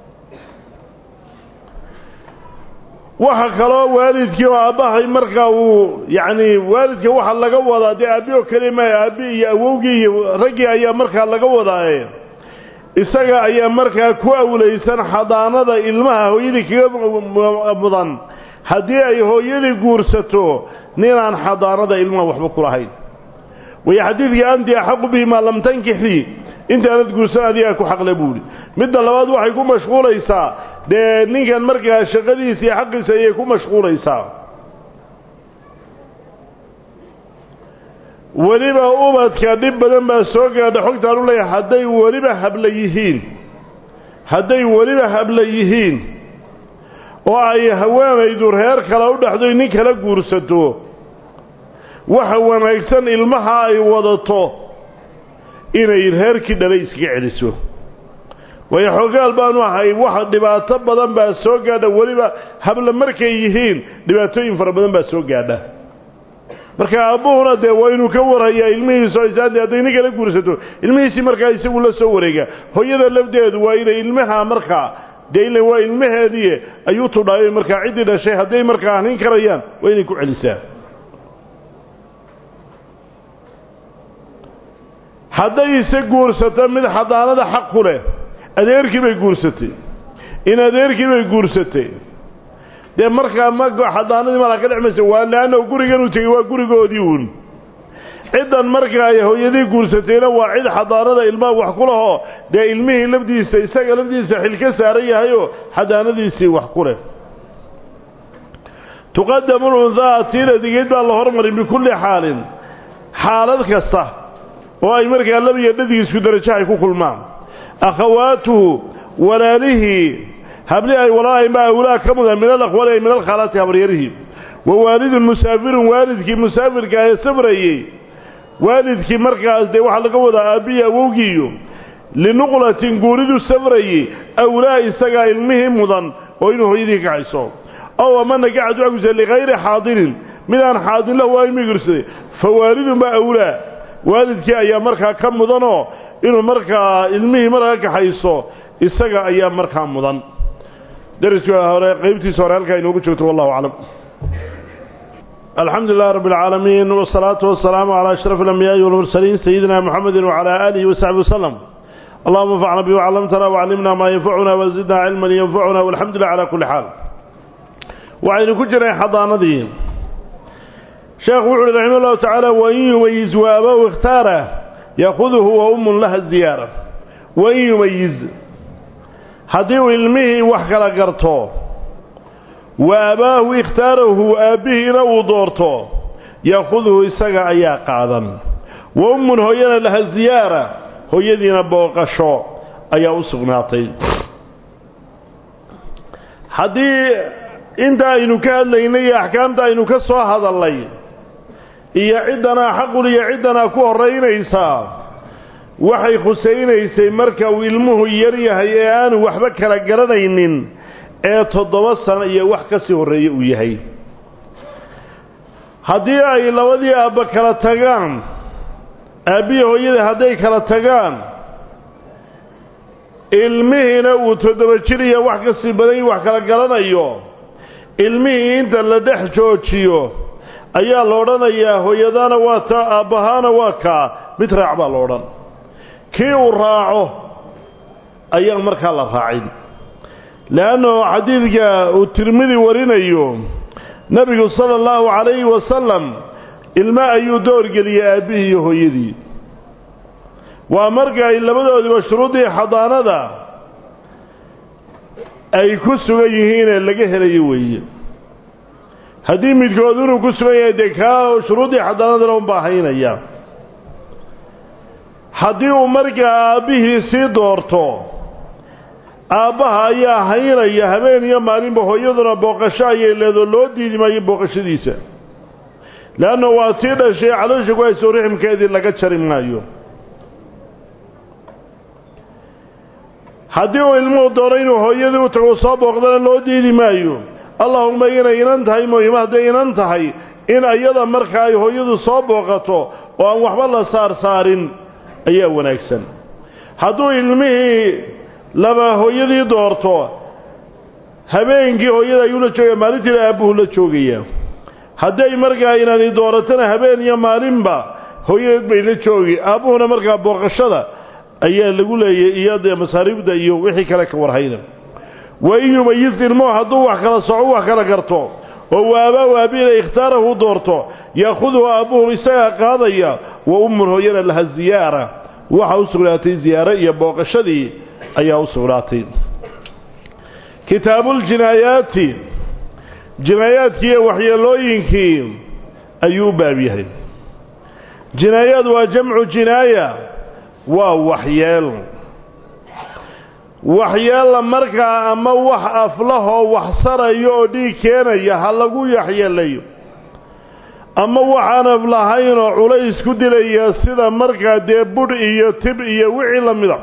waxa kaloo waalidkii oo aabbahay markaa uu yacni waalidka waxa laga wadaa dee aabbi oo keli maayo aabbi iyo awowgii iyo raggii ayaa markaa laga wadaaye isaga ayaa markaa ku awlaysan xadaanada ilmaha hooyadii kaga mudan haddii ay hooyadii guursato ninaan xadaanada ilmaha waxba ku lahayn wayo xadiidkii anti axaqu bihi maa lam tankixii intaanad guursan adigaa ku xaqle buuhi midda labaad waxay ku mashquulaysaa dee ninkan markaa shaqadiisa iyo xaqiisa ayay ku mashquulaysaa weliba ubadka dhib badan baa soo gaadha xogtaan u leeyahay hadday weliba habla yihiin hadday weliba habla yihiin oo ay haweenaydu reer kale u dhexdoy nin kala guursato waxa wanaagsan ilmaha ay wadato inay reerkii dhalay iskaga celiso waayo xoogaal baanu ahay waxa dhibaato badan baa soo gaadha weliba habla markay yihiin dhibaatooyin fara badan baa soo gaadha marka aabbuhuna dee waa inuu ka warhayaa ilmihiisa isaade hadday nin kala guursato ilmihiisii markaa isagu la soo wareega hooyada lafdeedu waa inay ilmaha markaa dee ila waa ilmaheedii ayuu tudhaayo markaa ciddii dhashay hadday markaa hanin karayaan waa inay ku celisaa hadday ise guursato mid xadaanada xaq ku leh adeerkii bay guursatay in adeerkii bay guursatay dee markaa ma xadaanadii malaa ka dhexmaysa waa leanna guriganuu tegey waa gurigoodii uun ciddan markaa ay hooyadii guursatayna waa cid xadaanada ilmaha wax ku lahoo dee ilmihii lafdiisa isaga lafdiisa xil ka saaran yahayoo xadaanadiisii wax ku leh tuqadamu lunhaa tiina digeed baa la hormaray bikulli xaalin xaalad kasta oo ay markaa labiyo dhadig isku darajo ay ku kulmaan akhawaatuhu walaalihii habli ay walaalahayma awlaa ka mudan min alaqwali ay min alkhaalaati habaryarihii wa waalidun musaafirun waalidkii musaafirka ee safrayey waalidkii markaas dee waxaa laga wadaa aabbihi awowgiiyo linuqlatin guuridu safrayey awlaa isagaa ilmihii mudan oo inuu hooyadii ka kaxayso ow amana gacadu aguse likayri xaadirin midaan xaadin lahu waa ilmihii gursaday fa waalidun baa awlaa waalidkii ayaa markaa ka mudanoo inuu markaa ilmihii markaa kaxayso isaga ayaa markaa mudan dariska hore qaybtiisa hore halkaa inoogu joogto wallahu aclam alxamdu lilah rab اlcaalamiin wالsalaatu wasalaamu calى ashraf اlambiyaai walmursaliin sayidina muxamedi wcalى aalihi wasaxbi waslem اللهم انفعنا بما علمتنا وعلمنا ما ينفعنا وزدنا علما ينفعنا والحمد لله على كل حال وعين كجرين حضانتي شيخ وعلي رحمه الله تعالى وإن يميز وأباه اختاره يأخذه وأم لها الزيارة وإن يميز حديو علمه وحكرا قرطه وأباه اختاره وأبيه لو دورته يأخذه إساق أيا قادا وأم هينا لها الزيارة هيدين بوقشو أيا أسقناطي حدي انت aynu ka hadlaynay axkaamta aynu ka soo hadalnay iyo ciddana xaqul iyo ciddana ku horeynaysaa waxay khusaynaysay marka uu ilmuhu yar yahay ee aanu waxba kala garanaynin ee toddoba sano iyo wax ka sii horreeye uu yahay haddii ay labadii aabba kala tagaan aabbihi hooyadii hadday kala tagaan ilmihiina uu toddoba jir iyo wax ka sii badan wax kala garanayo ilmihii inta la dhex joojiyo ayaa la odhanayaa hooyadaana waa taa aabbahaana waa kaa mid raac baa la odhan kii uu raaco ayaan markaa la raacin leanno xadiidka uu tirmidi warinayo nebigu sala allahu calayhi wasalam ilmo ayuu doorgeliyey aabbihii iyo hooyadii waa marka ay labadoodiba shuruuddii xadaanada ay ku sugan yihiinee laga helayo weeye haddii midkood inuu ku sugan yahay dee kaa shuruuddii xadaanadana un baahaynaya haddii uu markaa aabbihii sii doorto aabbaha ayaa haynaya habeen iyo maalinba hooyaduna booqasho ayay leedoo loo diidi maayo booqashadiisa leanna waa tii dhashay caloosha ku hayso riximkeedii laga jari maayo haddii uu ilmuhu doono inuu hooyadii u tago soo booqdana loo diidi maayo allahuma inay inan tahay muhima hadday inan tahay in iyada marka ay hooyadu soo booqato oo aan waxba la saarsaarin ayaa wanaagsan hadduu ilmihii laba hooyadii doorto habeenkii hooyada ayuu la joogaya maalintiina aabbuhu la joogaya hadday markaa inani dooratana habeen iyo maalinba hooyadeed bay la joogi aabbuhuna markaa booqashada ayaa lagu leeyay iyo dee masaariifda iyo wixii kale ka warhayna wa in yumayiz ilmuhu hadduu wax kala soco wax kala garto oo waabaa waabiina ikhtaarahu doorto yaakhudhu aabbuhu isagaa qaadaya wa ummun hooyana laha ziyaara waxa u sugnaatay ziyaare iyo booqashadii ayaa u sugnaatay kitaabuljinaayaati jinaayaadkii iyo waxyeelooyinkii ayuu u baab yahay jinaayaad waa jamcu jinaaya waa waxyeel waxyeella markaa ama wax aflahoo wax sarayo oo dhiig keenaya ha lagu yaxyeelayo ama waxaan af lahaynoo culays ku dilaya sida markaa dee budh iyo tib iyo wixii la mida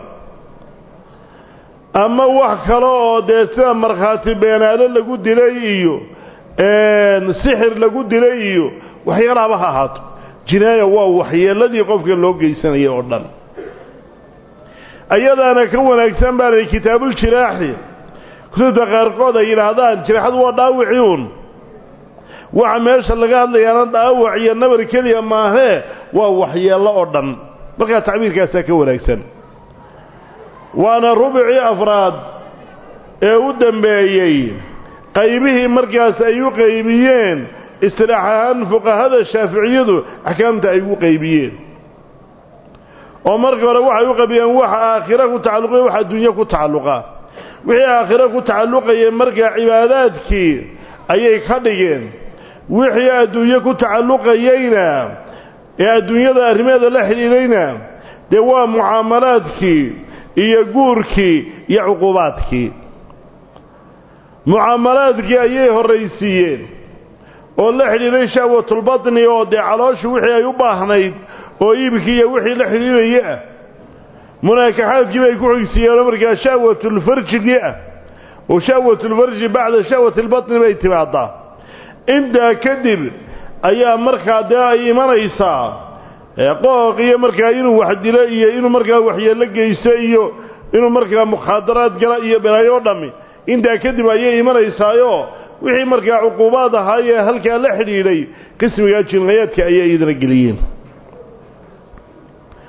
ama wax kale oo dee sida markhaati beenaalo lagu dilay iyo sixir lagu dilay iyo waxyaalaaba ha ahaato jinaaya waa waxyeelladii qofka loo geysanayay oo dhan ayadaana ka wanaagsan baa lahi kitaabuljiraaxi kutubta qaarkood ay yidhaahdaan jiraaxadu waa dhaawicii uun waxa meesha laga hadlayaana dhaawac iyo nabar keliya maahee waa waxyeello oo dhan markaa tacbiirkaasaa ka wanaagsan waana rubicii afraad ee u dambeeyey qaybihii markaas ay u qaybiyeen istilaax ahaan fuqahada shaaficiyadu axkaamta ay u qaybiyeen oo marka hore waxay u qabiyeen waxa aakhira ku tacalluqaya wax adduunye ku tacalluqa wixii aakhiro ku tacalluqayay markaa cibaadaadkii ayay ka dhigeen wixii adduunye ku tacalluqayeyna ee adduunyada arrimeeda la xidhiidhayna dee waa mucaamalaadkii iyo guurkii iyo cuqubaadkii mucaamalaadkii ayay horraysiiyeen oo la xidhiidhay shahwatulbatni oo dee calooshu wixii ay u baahnayd oo iibkii iyo wixii la xidhiidhaya ah munaakaxaadkii bay ku xigsiiyeenoo markaa shahwatulfarjigii ah oo shahwatulfarji bacda shahwatilbatni bay timaadaa intaa kadib ayaa markaa dee ay imanaysaa qooq iyo markaa inuu wax dilo iyo inuu markaa waxyeello geysto iyo inuu markaa mukhaadaraad gala iyo belaayo o dhammi intaa kadib ayay imanaysaayo wixii markaa cuquubaad ahaayee halkaa la xidhiidhay qismigaa jinaayaadka ayay idina geliyeen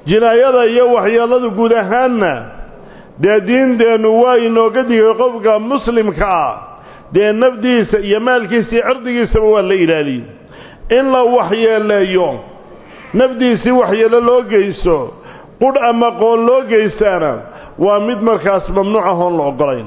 jinaayada iyo waxyeelladu guud ahaanna dee diinteennu waa inooga digay qofka muslimka ah dee nafdiisa iyo maalkiisa iyo cirdigiisaba waa la ilaaliyey in la waxyeeleeyo nafdiisii waxyeello loo geysto qudh ama qoon loo geystaana waa mid markaas mamnuuc ah oon la oggolayn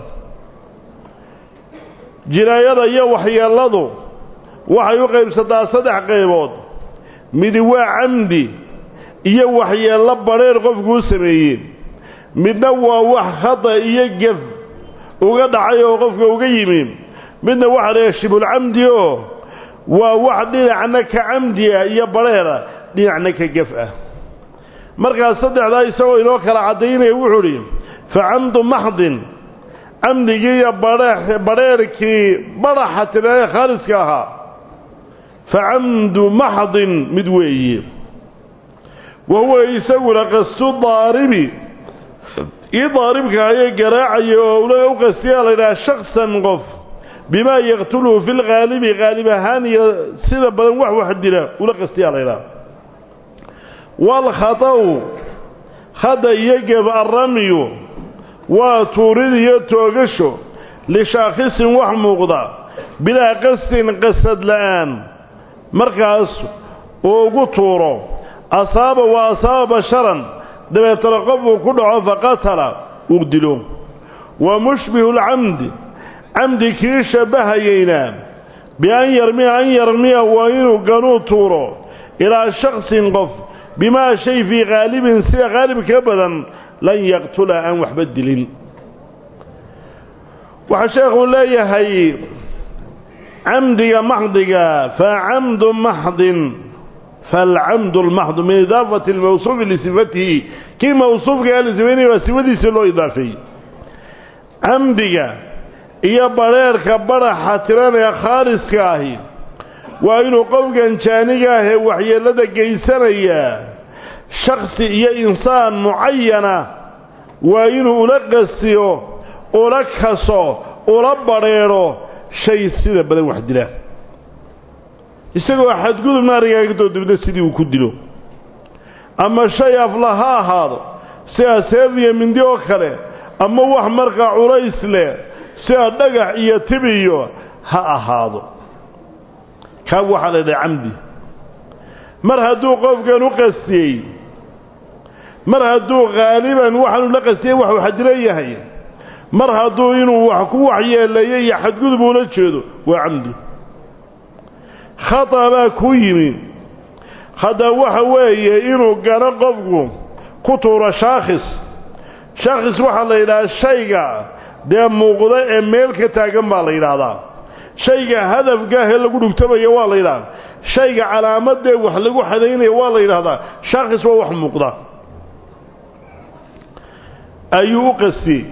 jinaayada iyo waxyeelladu waxay u qaybsataa saddex qaybood midi waa camdi iyo waxyeello badheer qofkuu sameeyey midna waa wax khata iyo gef uga dhacay oo qofka uga yimi midna waxa dhaha shibulcamdi oo waa wax dhinacna ka camdi ah iyo badheera dhinacna ka gef ah markaas saddexdaa isagoo inoo kala caddaynaya wuxuu idhi fa camdu maxdin camdigii iyo badheerkii badhaxa tirae khaaliska ahaa fa camdu maxdin mid weeye wa huwa isaguna qastu daaribi ii daaribka ayay garaacaya oo ula u qastiyaa laydhaha shaksan qof bimaa yaqtuluhu fi lghaalibi haalib ahaan iyo sida badan wax wax dila ula qastiyaa laydhaha waalkhata'u khada iyo geb arramyu waa tuurid iyo toogasho lishaakhisin wax muuqda bilaa qastin qasad la'aan markaas uu ugu tuuro asaaba wa asaaba basharan dabeetana qofuu ku dhaco faqatala uu dilo wa mushbihu lcamdi camdi kii shabbahayeyna bian yarmiya an yarmiya waa inuu ganuu tuuro ilaa shaksin qof bimaa shay fii khaalibin sida khaalib ka badan lan yaqtula aan waxba dilin waxaa sheekhuu leeyahay camdiga maxdiga fa camdu maxdin falcamdu lmaxdu min idaafati lmawsuufi lisifatihi kii mawsuufka ee lasifaynaya waa sifadiisii loo idaafeeyey camdiga iyo badheerka badhaxa tiranaya khaaliska ahi waa inuu qofkan jaaniga ahee waxyeellada geysanaya shaksi iyo insaan mucayana waa inuu ula qasiyo ula kaso ula badheedho shay sida badan wax dila isagoo xadgudub naarigaagdoo dibna sidii uu ku dilo ama shay afla ha ahaado sida seef iyo mindi oo kale ama wax markaa culays leh sida dhagax iyo tibiyo ha ahaado kaa waxaa la ydhaha camdi mar hadduu qofkan u qastiyey mar hadduu haaliban waxaanu la qastiyey waxuu xadilo yahay mar hadduu inuu wax ku waxyeeleeyo iyo xadgudub ula jeedo waa camdi khata baa ku yimi khada waxa weeye inuu gano qofku ku tuuro shaakhis shaakhis waxaa la yidhahaa shayga dee muuqda ee meel ka taagan baa la yidhaahdaa shayga hadafkaahee lagu dhugtamaya waa la yidhahdaa shayga calaamadee wax lagu xadaynaya waa la yidhaahdaa shaakhis waa wax muuqda ayuu u qastiyey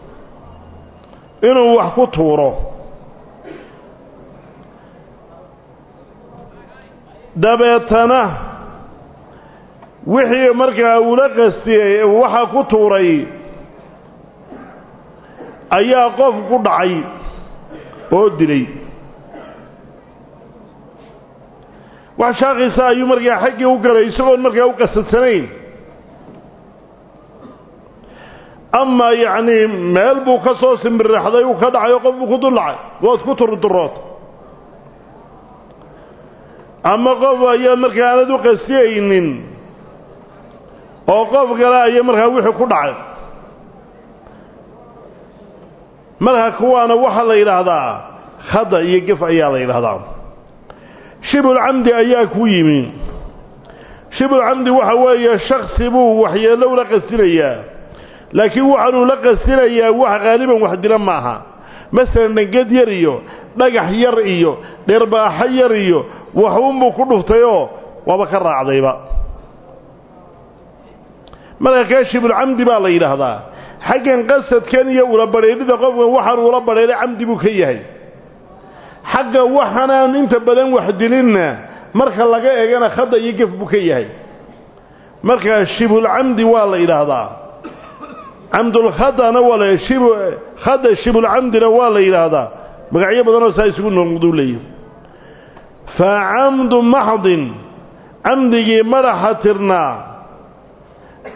inuu wax ku tuuro dabeetana wixii markaa ula qastiyey waxa ku tuuray ayaa qof ku dhacay oo dilay wax shaakisa ayuu markaa xaggii u galay isagoon markaa u qasadsanayn ama yacnii meel buu ka soo simbirraxday uu ka dhacay oo qof buu ku dul dhacay waad ku turdurood ama qof ayaa markaa aanad u qasiyaynin oo qof kale ayaa markaa wixii ku dhacay marka kuwaana waxaa la yidhaahdaa khada iyo gef ayaa la yidhaahdaa shibulcamdi ayaa ku yimi shibulcamdi waxa weeye shaksi buu waxyeello ula qastinayaa laakiin waxaanuu la qastinayaa wax haaliban wax dila maaha masalan dhanged yar iyo dhagax yar iyo dheerbaaxo yar iyo waxuunbuu ku dhuftayoo waaba ka raacdayba marka kaa shibulcamdi baa la yidhaahdaa xaggan qasadkan iyo ula badheedhida qofkan waxaanu ula badheedhay camdi buu ka yahay xagga waxanaan inta badan wax dilinna marka laga eegana khada iyo gef buu ka yahay marka shibulcamdi waa la yidhaahdaa camdulkhadana waa la shib khada shibulcamdina waa la yidhaahdaa magacyo badanoo saa isugu noqduu leeyahy fa camdu maxdin camdigii madaxa tirnaa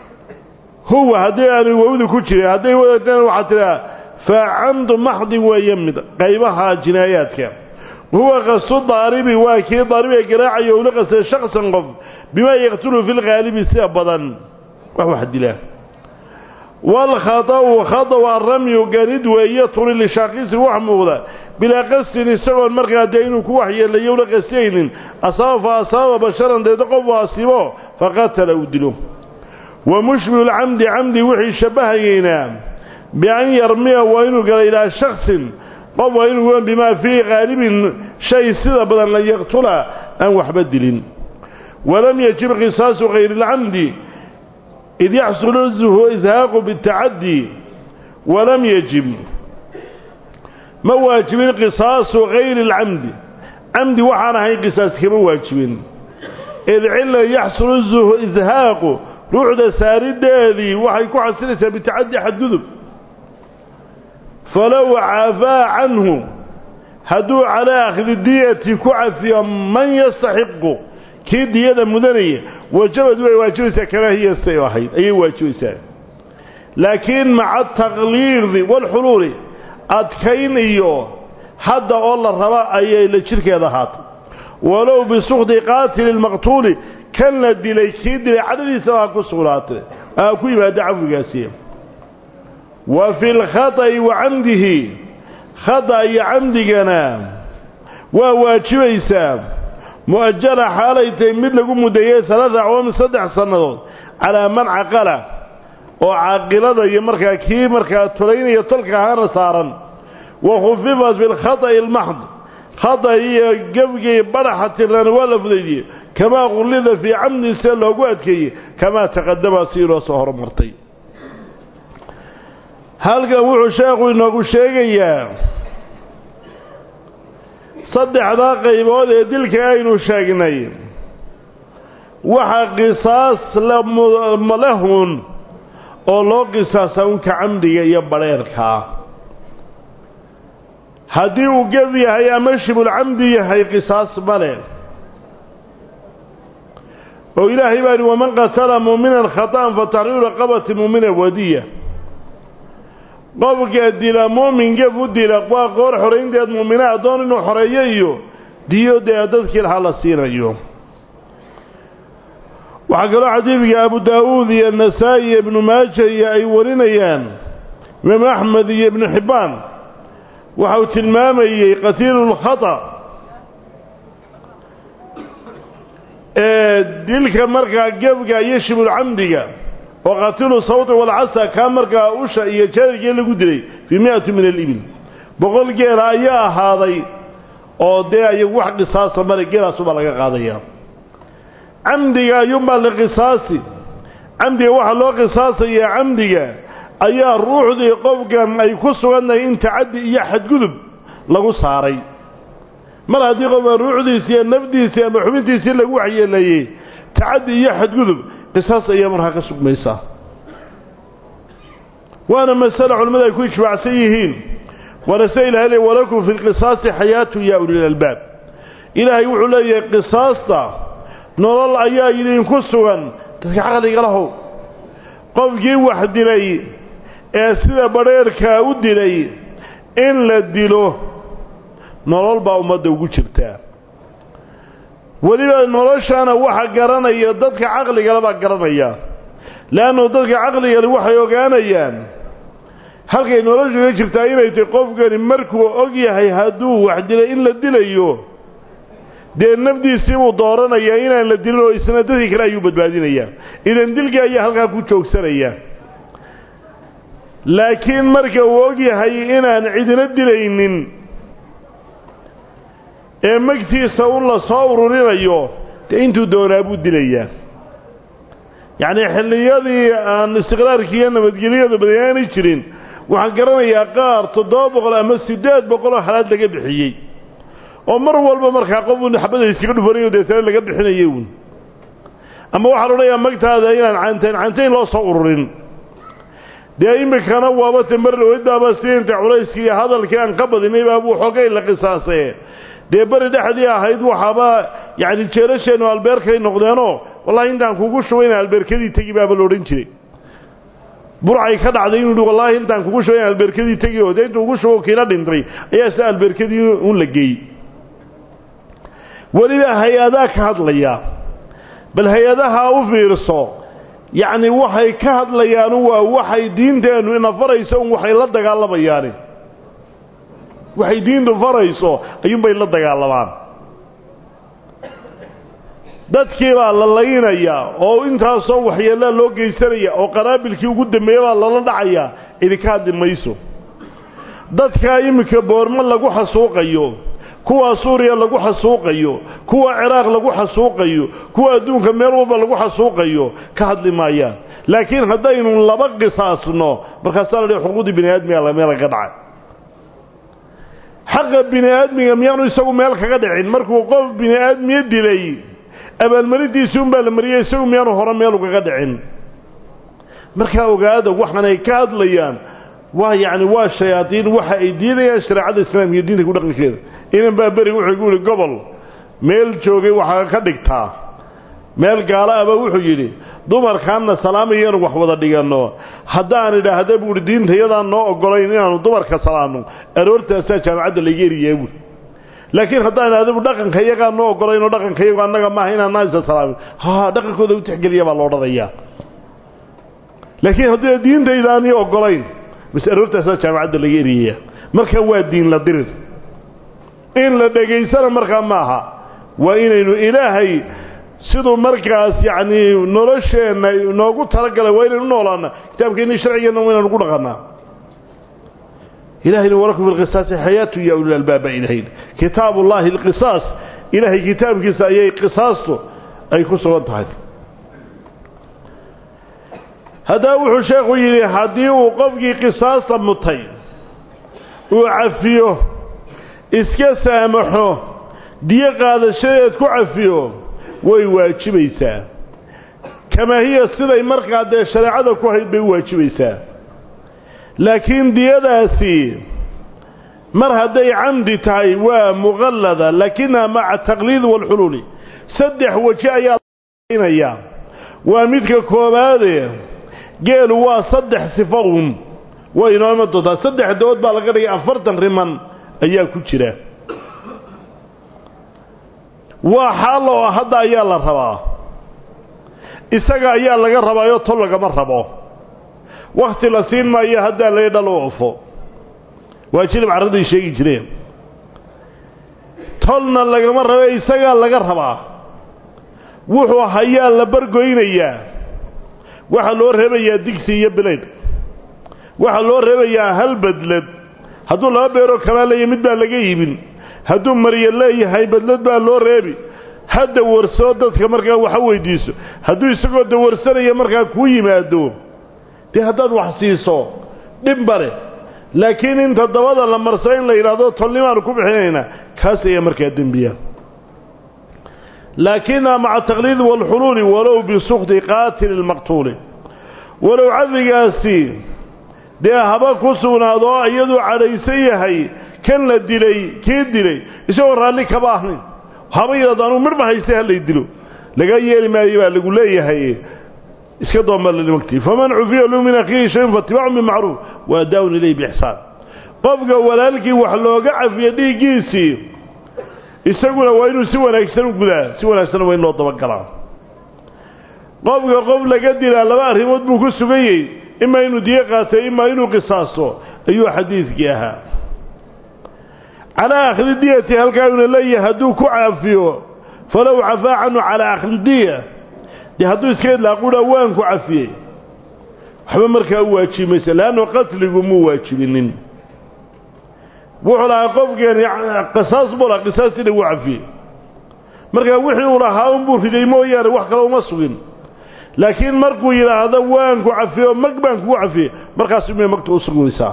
huwa haddii aanay wowdi ku jirin hadday wadataan waxaa tidhaha fa camdu maxdin weeye mid qaybaha jinaayaadka huwa qastu daaribi waa kii daaribiga garaacayo ula qastay shaksan qof bimaa yaqtulu fi lghaalibi sida badan wax wax dilaa waalkhata'u khata waa ramyu ganid weeye turi lishaaqisi wax muuqda bilaa qastin isagoon markaa dee inuu ku waxyeelayo ula qastaynin asaaba fa asaaba basharan deeda qof u asiibo faqatala uu dilo wa mushbihu lcamdi camdi wixii shabahayeynaa bian yarmiya waa inuu gala ilaa shaksin qof waa inuu bimaa fii qaalibin shay sida badan la yaqtula aan waxba dilin walam yajib qisaasu hayri اlcamdi id yaxsulu ishaaqu biاtacaddi walam yajib ma waajibin qisaasu hayri اlcamdi camdi waxaan ahayn qisaas kama waajibin id cila yaxsulu ishaaqu ruuxda saarideedii waxay ku xasilaysaa bitacaddi xadgudub falow cafaa canhu hadduu calaa akhdi diyati ku cafiyo man yastaxiqu kii diyada mudanaya wajabad way waajibaysaa kamaa hiya say ahayd ayay waajibaysaa laakiin maca ataqliidi waalxuluuli adkayn iyo hadda oo la raba ayay la jirhkeeda ahaatay walow bisukdi qaatili lmaqtuuli kan la dilay kii dilay cadhadiisa ha ku sugnaatay ha ku yimaado cafwigaasi wa fi lkhata'i wa camdihi khata iyo camdigana waa waajibaysaa mu'ajala xaalay tahay mid lagu muddeeyey alaada acwaamin saddex sannadood calaa man caqala oo caaqilada iyo markaa kii markaa tolaynaya tolka ahaana saaran wa khufifat fi lkhata'i almaxd khata iyo gebgii badhaxa tirana waa la fudaydiyey kamaa qullida fii camdin see loogu adkeeyey kamaa taqadama si inoo soo horumartay halkan wuxuu sheekhu inoogu sheegayaa saddexdaa qaybood ee dilka aynu sheegnay waxa qisaas lahun oo loo qisaasa unka camdiga iyo badheerkaa haddii uu geb yahay ama shibulcamdi yahay qisaas male oo ilaahay baa yihi waman qatala muuminan khata'an fa taxriiru raqabati muumina wadiya qofka dila muumin gef u dila waa qoor xoraynteed muumina addoon inuu xoreeyo iyo diyo dee dadkii lahaa la siinayo waxaa kaloo xadiidka abu daa'uud iyo nasaa-i iyo ibnu maaja iyo ay warinayaan imaamu axmed iyo ibnu xibbaan waxa uu tilmaamayey qatiilu lkhata ee dilka markaa gebga iyo shibulcamdiga oo qatilu sawti walcasa kaa markaa usha iyo jaarigii lagu dilay fii mi-ati min alibil boqol geela ayaa ahaaday oo dee ayagu wax qisaasa male geelaasubaa laga qaadaya camdiga ayuunbaa la qisaasi camdiga waxaa loo qisaasayaa camdiga ayaa ruuxdii qofkan ay ku sugantahay in tacaddi iyo xadgudub lagu saaray mar haddii qofka ruuxdiisii iyo nafdiisii ama xubintiisii lagu waxyeeleeyey tacaddi iyo xadgudub qisaas ayaa markaa ka sugmaysaa waana masale culimmadu ay ku ijmaacsan yihiin waana sida ilahay le walakum fi lqisaasi xayaatu yaa ulilalbaab ilaahay wuxuu leeyahay qisaasta nolol ayaa idinku sugan dadka caqliga lahow qofkii wax dilay ee sida badheerkaa u dilay in la dilo nolol baa ummadda ugu jirtaa weliba noloshana waxa garanaya dadka caqligale baa garanaya leannu dadka caqligale waxay ogaanayaan halkay noloshu ka jirtaa inay tahy qofkani markuu og yahay hadduu wax dilay in la dilayo dee nafdiisii buu dooranayaa inaan la dilin oo isna dadkii kale ayuu badbaadinayaa idan dilkii ayaa halkaa ku joogsanaya laakiin marka uu og yahay inaan cidina dilaynin ee magtiisa un la soo ururinayo dee intuu doonaa buu dilayaa yacnii xilliyadii aan istiqraarkii iyo nabadgelyadu badanaani jirin waxaan garanayaa qaar toddoba boqol ama siddeed boqol oo halaad laga bixiyey oo mar walba markaa qof un xabada iskaga dhufanayo deetana laga bixinayay uun ama waxaa la odhanayaa magtaada inaan cantayn cantayn loo soo ururin dee iminkana waaba te mar dhaweydbaaba siinta culayskii iyo hadalkii aan ka badinay baabuu xoogay la qisaasee dee beri dhexdii ahayd waxaaba yacni jeerasheennu albeerkay noqdeenoo wallahi intaan kugu shubayna albeerkadii tegi baaba la odhan jiray burcay ka dhacday inuu yihi wallaahi intaan kugu shubo in albeerkadii tegi oo dee intuu ugu shubo kiina dhintay ayaa sida albeerkadii un la geeyey weliba hay-adaa ka hadlaya bal hay-adaha u fiirso yacni waxay ka hadlayaanu waa waxay diinteennu ina farayso un waxay la dagaalamayaani waxay diintu farayso ayuunbay la dagaalamaan dadkii baa la laynayaa oo intaasoo waxyeellaa loo geysanaya oo qaraabilkii ugu dambeeya baa lala dhacayaa idinka hadli mayso dadkaa iminka boormo lagu xasuuqayo kuwa suuriya lagu xasuuqayo kuwa ciraaq lagu xasuuqayo kuwa adduunka meel walba lagu xasuuqayo ka hadli maayaan laakiin haddaynu laba qisaasno markaasaa la dhihi xuquuqdii bini aadmiga meel kaga dhacay xaqa bini aadmiga miyaanu isagu meel kaga dhicin markuu qof bini aadmiye dilay abaalmarintiisii unbaa la mariyey isagu miyaanu hore meel ugaga dhicin markaa ogaada waxaan ay ka hadlayaan waa yacni waa shayaadiin waxa ay diidayaan shareecada islaamka iyo diinta ku dhaqankeeda inan baa beriga wuxuu gu yihi gobol meel joogay waxaa ka dhigtaa meel gaalo aba wuxuu yidhi dumarkaanna salaamayanu wax wada dhiganno haddaan idhaahda buuhi diinta iyadaan noo ogolayn inaanu dumarka salaamno aroortaasaa jaamacadda layga eriyaa buui laakiin haddaan idhahda bu dhaqanka iyagaa noo ogolaynoo dhaqanka iyagu annaga maaha inaan naasa salaamin ha dhaqankooda u tixgeliya baa lo odhanayaa laakiin haddii diintaydaani ogolayn bas aroortaasaa jaamacadda laga eriyaya marka waa diin la dirir in la dhegaysana markaa maaha waa inaynu ilaahay siduu markaas yacni nolosheenna noogu talagalay waa inaynu noolaana kitaabkeenni sharcigeenna waa inaynu ku dhaqannaa ilahayna walakum fi lqisaasi xayaatu ya ulil albaaba ilahayn kitaabu ullaahi alqisaas ilaahay kitaabkiisa ayay qisaastu ay ku sugan tahay haddaba wuxuu sheekhu yidhi haddii uu qofkii qisaasta mutay uu cafiyo iska saamaxo diyo qaadashadeed ku cafiyo way waajibaysaa kamaa hiya siday markaa dee shareecada ku hayd bay u waajibaysaa laakiin diyadaasi mar hadday camdi tahay waa muqallada laakinaha maca taqliid waalxuluuli saddex weji ayaa lainayaa waa midka koobaade geelu waa saddex sifo un waa inoo iman doontaa saddex dood baa laga dhigay afartan riman ayaa ku jira waa xaal oo hadda ayaa la rabaa isaga ayaa laga rabaayo tol lagama rabo wakhti la siin maayo haddaa laga dhalo ofo waa jilib carraday sheegi jireen tolna lagama rabe isagaa laga rabaa wuxuu hayaa la bargoynayaa waxaa loo reebayaa digsi iyo bilaydh waxaa loo reebayaa hal badlad hadduu laba beeroo kalaa leeyahy mid baa laga yibin hadduu maryo leeyahay badlad baa loo reebi ha dawarsoo dadka markaa waxa weydiiso hadduu isagoo dawarsanaya markaa kuu yimaado dee haddaad wax siiso dhibba leh laakiin inta dabada la marsa in la yidhaahdo tolnimaanu ku bixinaynaa kaas ayaa markaa dembiya laakina maca taqliid waalxuluuli walow bisukti qaatili lmaqtuuli walow cadligaasi dee haba ku sugnaado oo iyaduu cadhaysan yahay kan la dilay kii dilay isagoo raalli kaba ahnayn haba yidhahdo anugu midhba haystay hallay dilo laga yeeli maayo baa lagu leeyahay iska doombalmagti faman cufiya lahu min akhiihi shayun faatibacun bimacruuf wa adaa'un ilayh biixsaan qofka walaalkii wax looga cafiya dhiiggiisii isaguna waa inuu si wanaagsan u gudaa si wanaagsanna waa in loo dabagalaa qofka qof laga dilaa laba arrimood buu ku suganyey imaa inuu diyo qaatay imaa inuu qisaaso ayuu xadiidkii ahaa calaa akhdi diyati halkaa una leeyahay hadduu ku caafiyo falow cafaa canhu calaa akhdi diya dee hadduu iska idlaaqudha waan ku cafiyey waxba markaa u waajibi maysa leannu qatligu muu waajibinin wuxuu lahaa qofkeeni qisaas buu lahaa qisaastiina wuu cafiyey markaa wixii uu lahaa unbuu riday mooyaane wax kale uma sugin laakiin markuu yidhaahdo waan ku cafiye oo mag baan kugu cafiyey markaas umay magta u sugmaysaa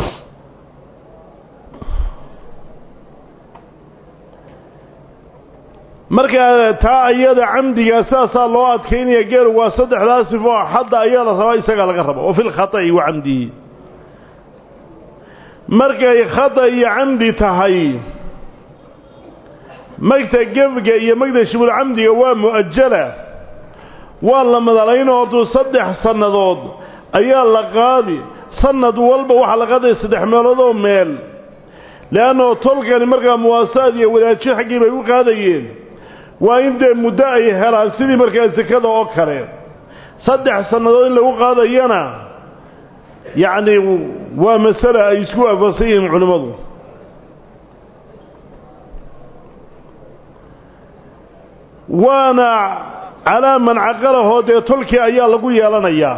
markaa taa iyada camdigaa sidaasaa loo adkaynaya geelu waa saddexdaa sifo xadda ayaa la rabaa isagaa laga raba oo fi lkhata'i wa camdihi markay khata iyo camdi tahay magta gefga iyo magta shibulcamdiga waa mu'ajala waa la madalaynoo hadduu saddex sannadood ayaa la qaadi sanad walba waxaa la qaadaya saddex meeloodoo meel le'annao tolkani markaa muwaasaad iyo wadaajin xaggii bay u qaadayeen waa in dee muddo ay helaan sidii markaa sekada oo kale saddex sannadood in lagu qaadayana yacni waa masale ay isku waafaqsan yihiin culimmadu waana calaa man caqalahoo dee tolkii ayaa lagu yeelanayaa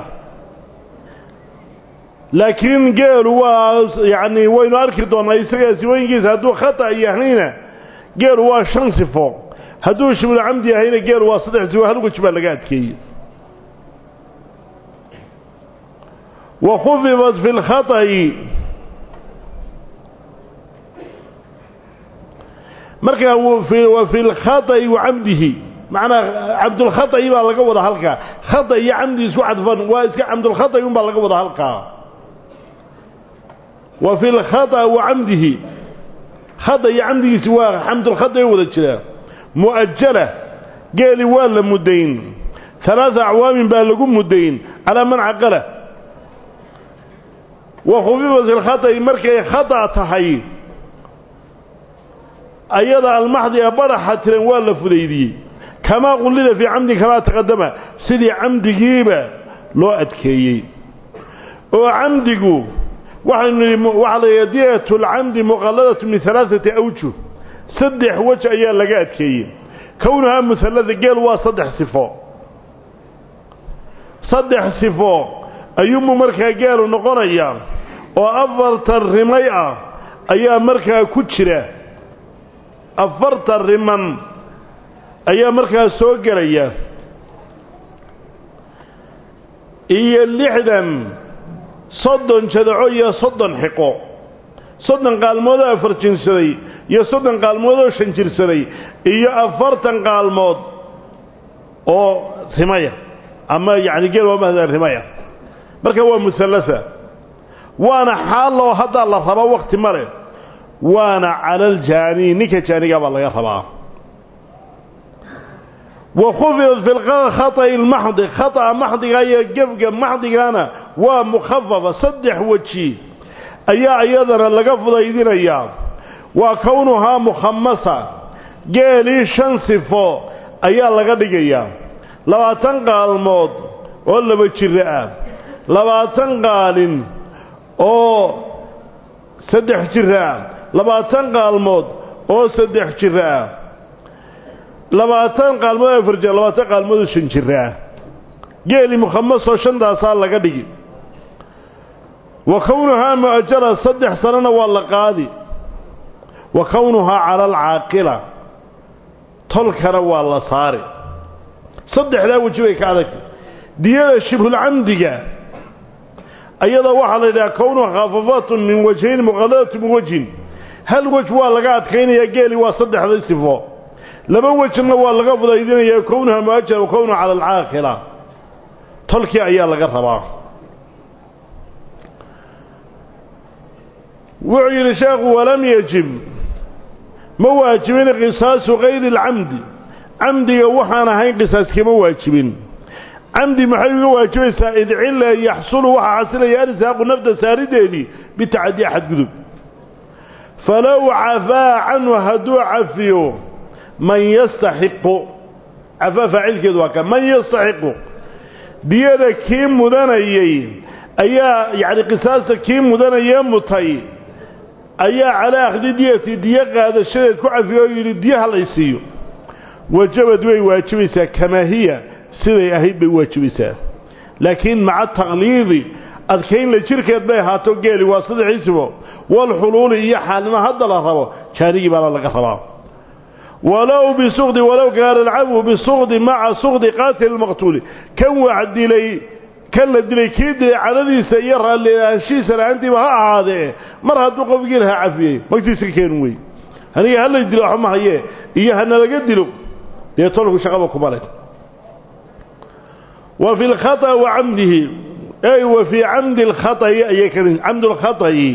laakiin geelu waa yacni waynu arki doonnaa isagaa sifooyinkiisa hadduu khata yahayna geelu waa shan sifo hadduu shiblu camdi yahayna geelu waa saddex sifo hal wej baa laga adkeeyey wa khufidat fi lkhata'i markaa wa fi lkhata'i wa camdihi macnaa cabdulkhata'i baa laga wada halkaa khata iyo camdi isku cadfan waa iska cabdulkhata'i un baa laga wada halkaa wa fi lkhata wa camdihi khata iyo camdigiisi waa xamdulkhata wada jiraa mu'ajala geeli waa la muddayn alaaa acwaamin baa lagu muddayn calaa man caqala wa khufifat ilkhata'i markay khata tahay ayada almaxdi ee badhaxa tiran waa la fudaydiyey kamaa qullida fii camdin kamaa taqadama sidii camdigiiba loo adkeeyey oo camdigu waxaynu nidhi waxaa la yidhaha diyatu lcamdi muqalladatu min alaaati awjuh saddex wej ayaa laga adkeeyey kownuhaa muhallada geel waa saddex sifo saddex sifo ayuunbuu markaa geelu noqonayaa oo afartan rimay ah ayaa markaa ku jira afartan riman ayaa markaa soo gelaya iyo lixdan soddon jadaco iyo soddon xiqo soddon qaalmoodoo afar jirsaday iyo soddon qaalmoodoo shan jirsaday iyo afartan qaalmood oo rimaya ama yacni geel waa mahda rimaya marka waa muhallasa waana xaaloo haddaa la rabaa wakti ma leh waana cala aljaani ninka jaanigaa baa laga rabaa wa khufidat fi khata'i lmaxdi khata'a maxdiga iyo gefga maxdigana waa mukhafafa saddex weji ayaa iyadana laga fudaydinayaa waa kownuhaa mukhamasa geelii shan sifo ayaa laga dhigayaa labaatan qaalmood oo laba jiro ah labaatan qaalin oo saddex jiro ah labaatan qaalmood oo saddex jiro ah labaatan qaalmood oo afar jir labaatan qaalmood oo shan jiro ah geeli mukhamasoo shantaasaa laga dhigi wa kownuhaa mu'ajara saddex sanona waa la qaadi wa kownuhaa cala alcaaqila tolkana waa la saari saddexdaa weji bay ka adagtay diyada shibhulcamdiga ayada waxaa la yidhaha kownuha khaafafatun min wajhayn muqalladatun min wajhin hal wej waa laga adkaynayaa geeli waa saddexda sifo laba wejna waa laga fudaydinayaa kownuha mu'ajara wa kownuha cala alcaaqila tolkii ayaa laga rabaa wuxuu yidhi sheekhu walam yajib ma waajibin qisaasu kayri alcamdi camdiga waxaan ahayn qisaas kama waajibin camdi maxay uga waajibaysaa id cilla yaxsulu waxaa xasilaya arsaaqu nafta saarideedii bitacadii xadgudub falow cafaa canhu hadduu cafiyo man yastaxiqu cafaa faacilkeedu waa ka man yastaxiqu diyada kii mudanayey ayaa yacni qisaasta kii mudanayee mutay ayaa calaa akhdi diyati diyo qaadashadeed ku cafiyo oo yidhi diyo halaysiiyo wajabad way waajibaysaa kamaa hiya siday ahayd bay waajibaysaa laakiin maca taqliidi adkaynla jirkeed bay ahaato geeli waa saddexdiisibo walxuluuli iyo xaalnimo hadda la rabo jaanigii baana laga rabaa walow bisukdi walow kaana alcabdu bisukdi maca sukdi qaatil lmaqtuuli kan wax dilay kan la dilay kii dilay cadadiisa iyo raallihaanshihiisa la-aantiiba ha ahaadee mar hadduu qofkii lahaa cafiyey magtiisa ka keenu wey aniga hala dilo waxba ma hayee iyo hanalaga dilo dee tolku shaqaba kuma leh wa fi lkhata wa camdihi ay wa fii camdi alkhata'i ayay ka camdu lkhata'i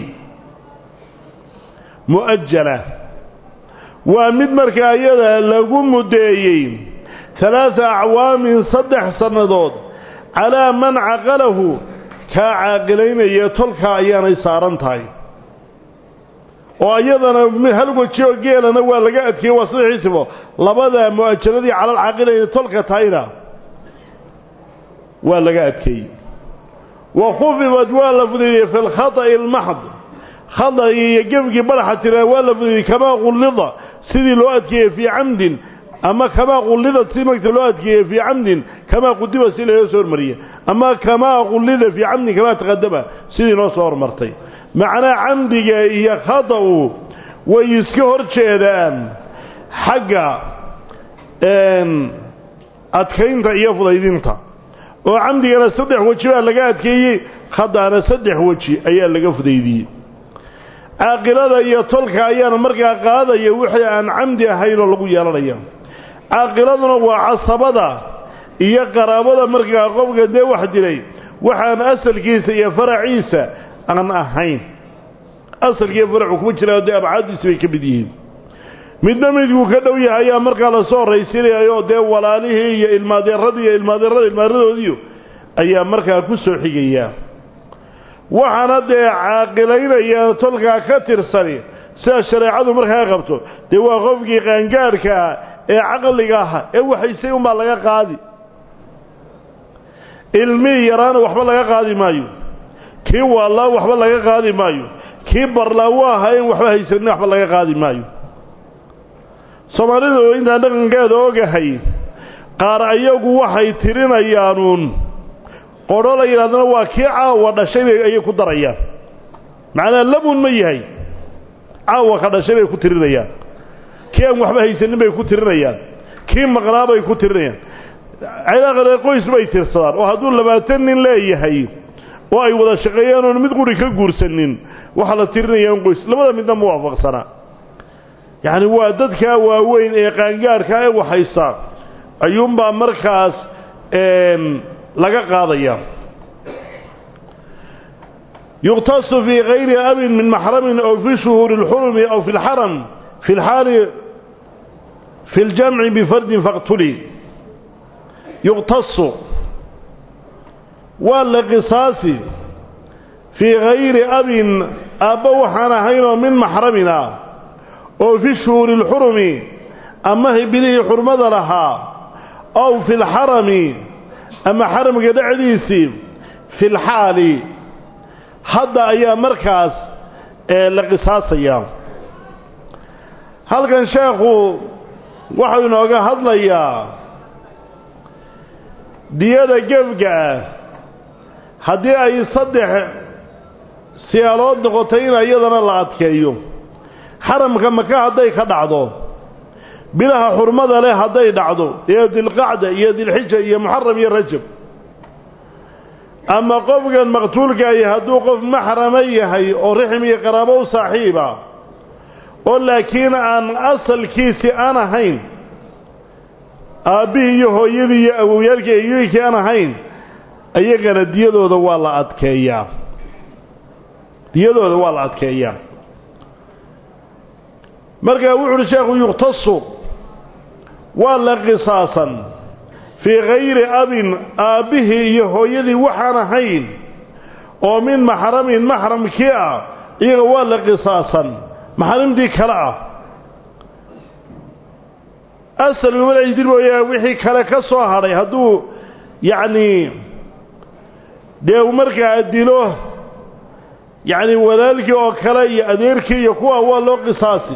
mu'ajala waa mid markaa iyada lagu muddeeyey halaada acwaamin saddex sannadood calaa man caqalahu kaa caaqilaynaya tolka ayaanay saaran tahay oo iyadana hal weji oo geelana waa laga adkeeyey waa sadexiisibo labada mu-ajaradii calal caaqilayna tolka tahayna waa laga adkeeyey wa khufifat waa la fudeeyey fi lkhata'i almaxd khada'ii iyo gebgii badaxa tira waa la fudeeyey kamaa qullida sidii loo adkeeyey fii camdin ama kamaa qullida si magta loo adkeeyey fii camdin kamaa qudiba si laga soo hormariyey ama kamaa qullida fii camdin kamaa taqadama sidii noo soo hormartay macnaa camdiga iyo khada'u way iska hor jeedaan xagga adkaynta iyo fudaydinta oo camdigana saddex weji baa laga adkeeyey khada'na saddex weji ayaa laga fudaydiyey caaqilada iyo tolka ayaana markaa qaadaya wixii aan camdi ahayn oo lagu yeelanaya caaqiladuna waa casabada iyo qaraabada markaa qofka dee wax dilay waxaan asalkiisa iyo faraciisa aan ahayn asalkiiyo faracu kuma jiraan dee abcaadiisi bay ka mid yihiin midna midkuu ka dhow yahay ayaa markaa lasoo horraysiinayayoo dee walaalihii iyo ilmaadeeradii iyo ilmaadeerada ilmaadadoodiiyo ayaa markaa ku soo xigaya waxaana dee caaqilaynaya tolkaa ka tirsani sida shareecadu markaa qabto dee waa qofkii qaangaadhkaa ee caqliga aha ee waxaysay unbaa laga qaadi ilmihii yaraana waxba laga qaadi maayo kii waallaa waxba laga qaadi maayo kii barlaa waa ahaa in waxba haysanin waxba laga qaadi maayo soomaalidu intaan dhaqankeeda ogahay qaar ayagu waxay tirinayaanuun qodho la yidhahdana waa kii caawa dhashay bay ayay ku darayaan macnaa lamun ma yahay caawa ka dhashay bay ku tirinayaan kii aan waxba haysanin bay ku tirinayaan kii maqnaa bay ku tirinayaan cilaaqale qoys bay tirsadaan oo hadduu labaatan nin leeyahay oo ay wada shaqeeyaan oon mid quri ka guursanin waxaa la tirinaya in qoys labada midna ma waafaqsanaa yacni waa dadkaa waaweyn ee qaangaadhka ee waxaysa ayuunbaa markaas laga qaadaya yuqtasu fii kayri abin min maxramin aw fi shuhuuri اlxurumi aw fi اlxaram fi اlxaali fi اljamci bifardin faqtuli yuqtasu waa la qisaasi fii kayri abin aabba waxaan ahaynoo min maxramin ah oo fi shuhuuri اlxurumi ama bilihii xurmada lahaa ow fi lxarami ama xaramka dhexdiisii fi lxaali hadda ayaa markaas la qisaasayaa halkan sheekhu waxau inooga hadlayaa diyada gefga ah haddii ay saddex siyaalood noqotay in iyadana la adkeeyo xaramka maka hadday ka dhacdo bilaha xurmada leh hadday dhacdo ee dilqacda iyo dilxija iyo muxaram iyo rajab ama qofkan maqtuulkaahi hadduu qof maxrama yahay oo rixim iyo qaraabo u saaxiiba oo laakiin aan asalkiisii aan ahayn aabbihii iyo hooyadii iyo awowyaalkii eyoyinkii aan ahayn iyagana diyadooda waa la adkeeyaa diyadooda waa la adkeeyaa markaa wuxu uhi sheekhu yuqtasu waa la qisaasan fii kayri abin aabbihii iyo hooyadii waxaan ahayn oo min maxramin maxramkii ah iyaga waa la qisaasan maxrimtii kale ah asalgumalajdir mooyaa wixii kale ka soo hadhay hadduu yacnii dee u markaa dilo yacni walaalkii oo kale iyo adeerkii iyo kuwa waa loo qisaasi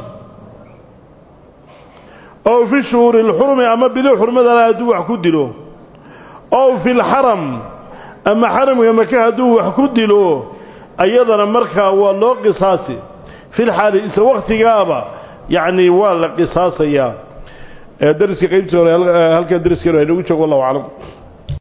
ow fi shuhuuri اlxurmi ama bili xurmadala hadduu wax ku dilo ow fi lxaram ama xaramka maka hadduu wax ku dilo ayadana markaa waa loo qisaasi fi lxaali isla waktigaaba yacni waa la qisaasayaa dariskii qaybtii hore halkaa dariskeenu aynagu joogo wallahu aclam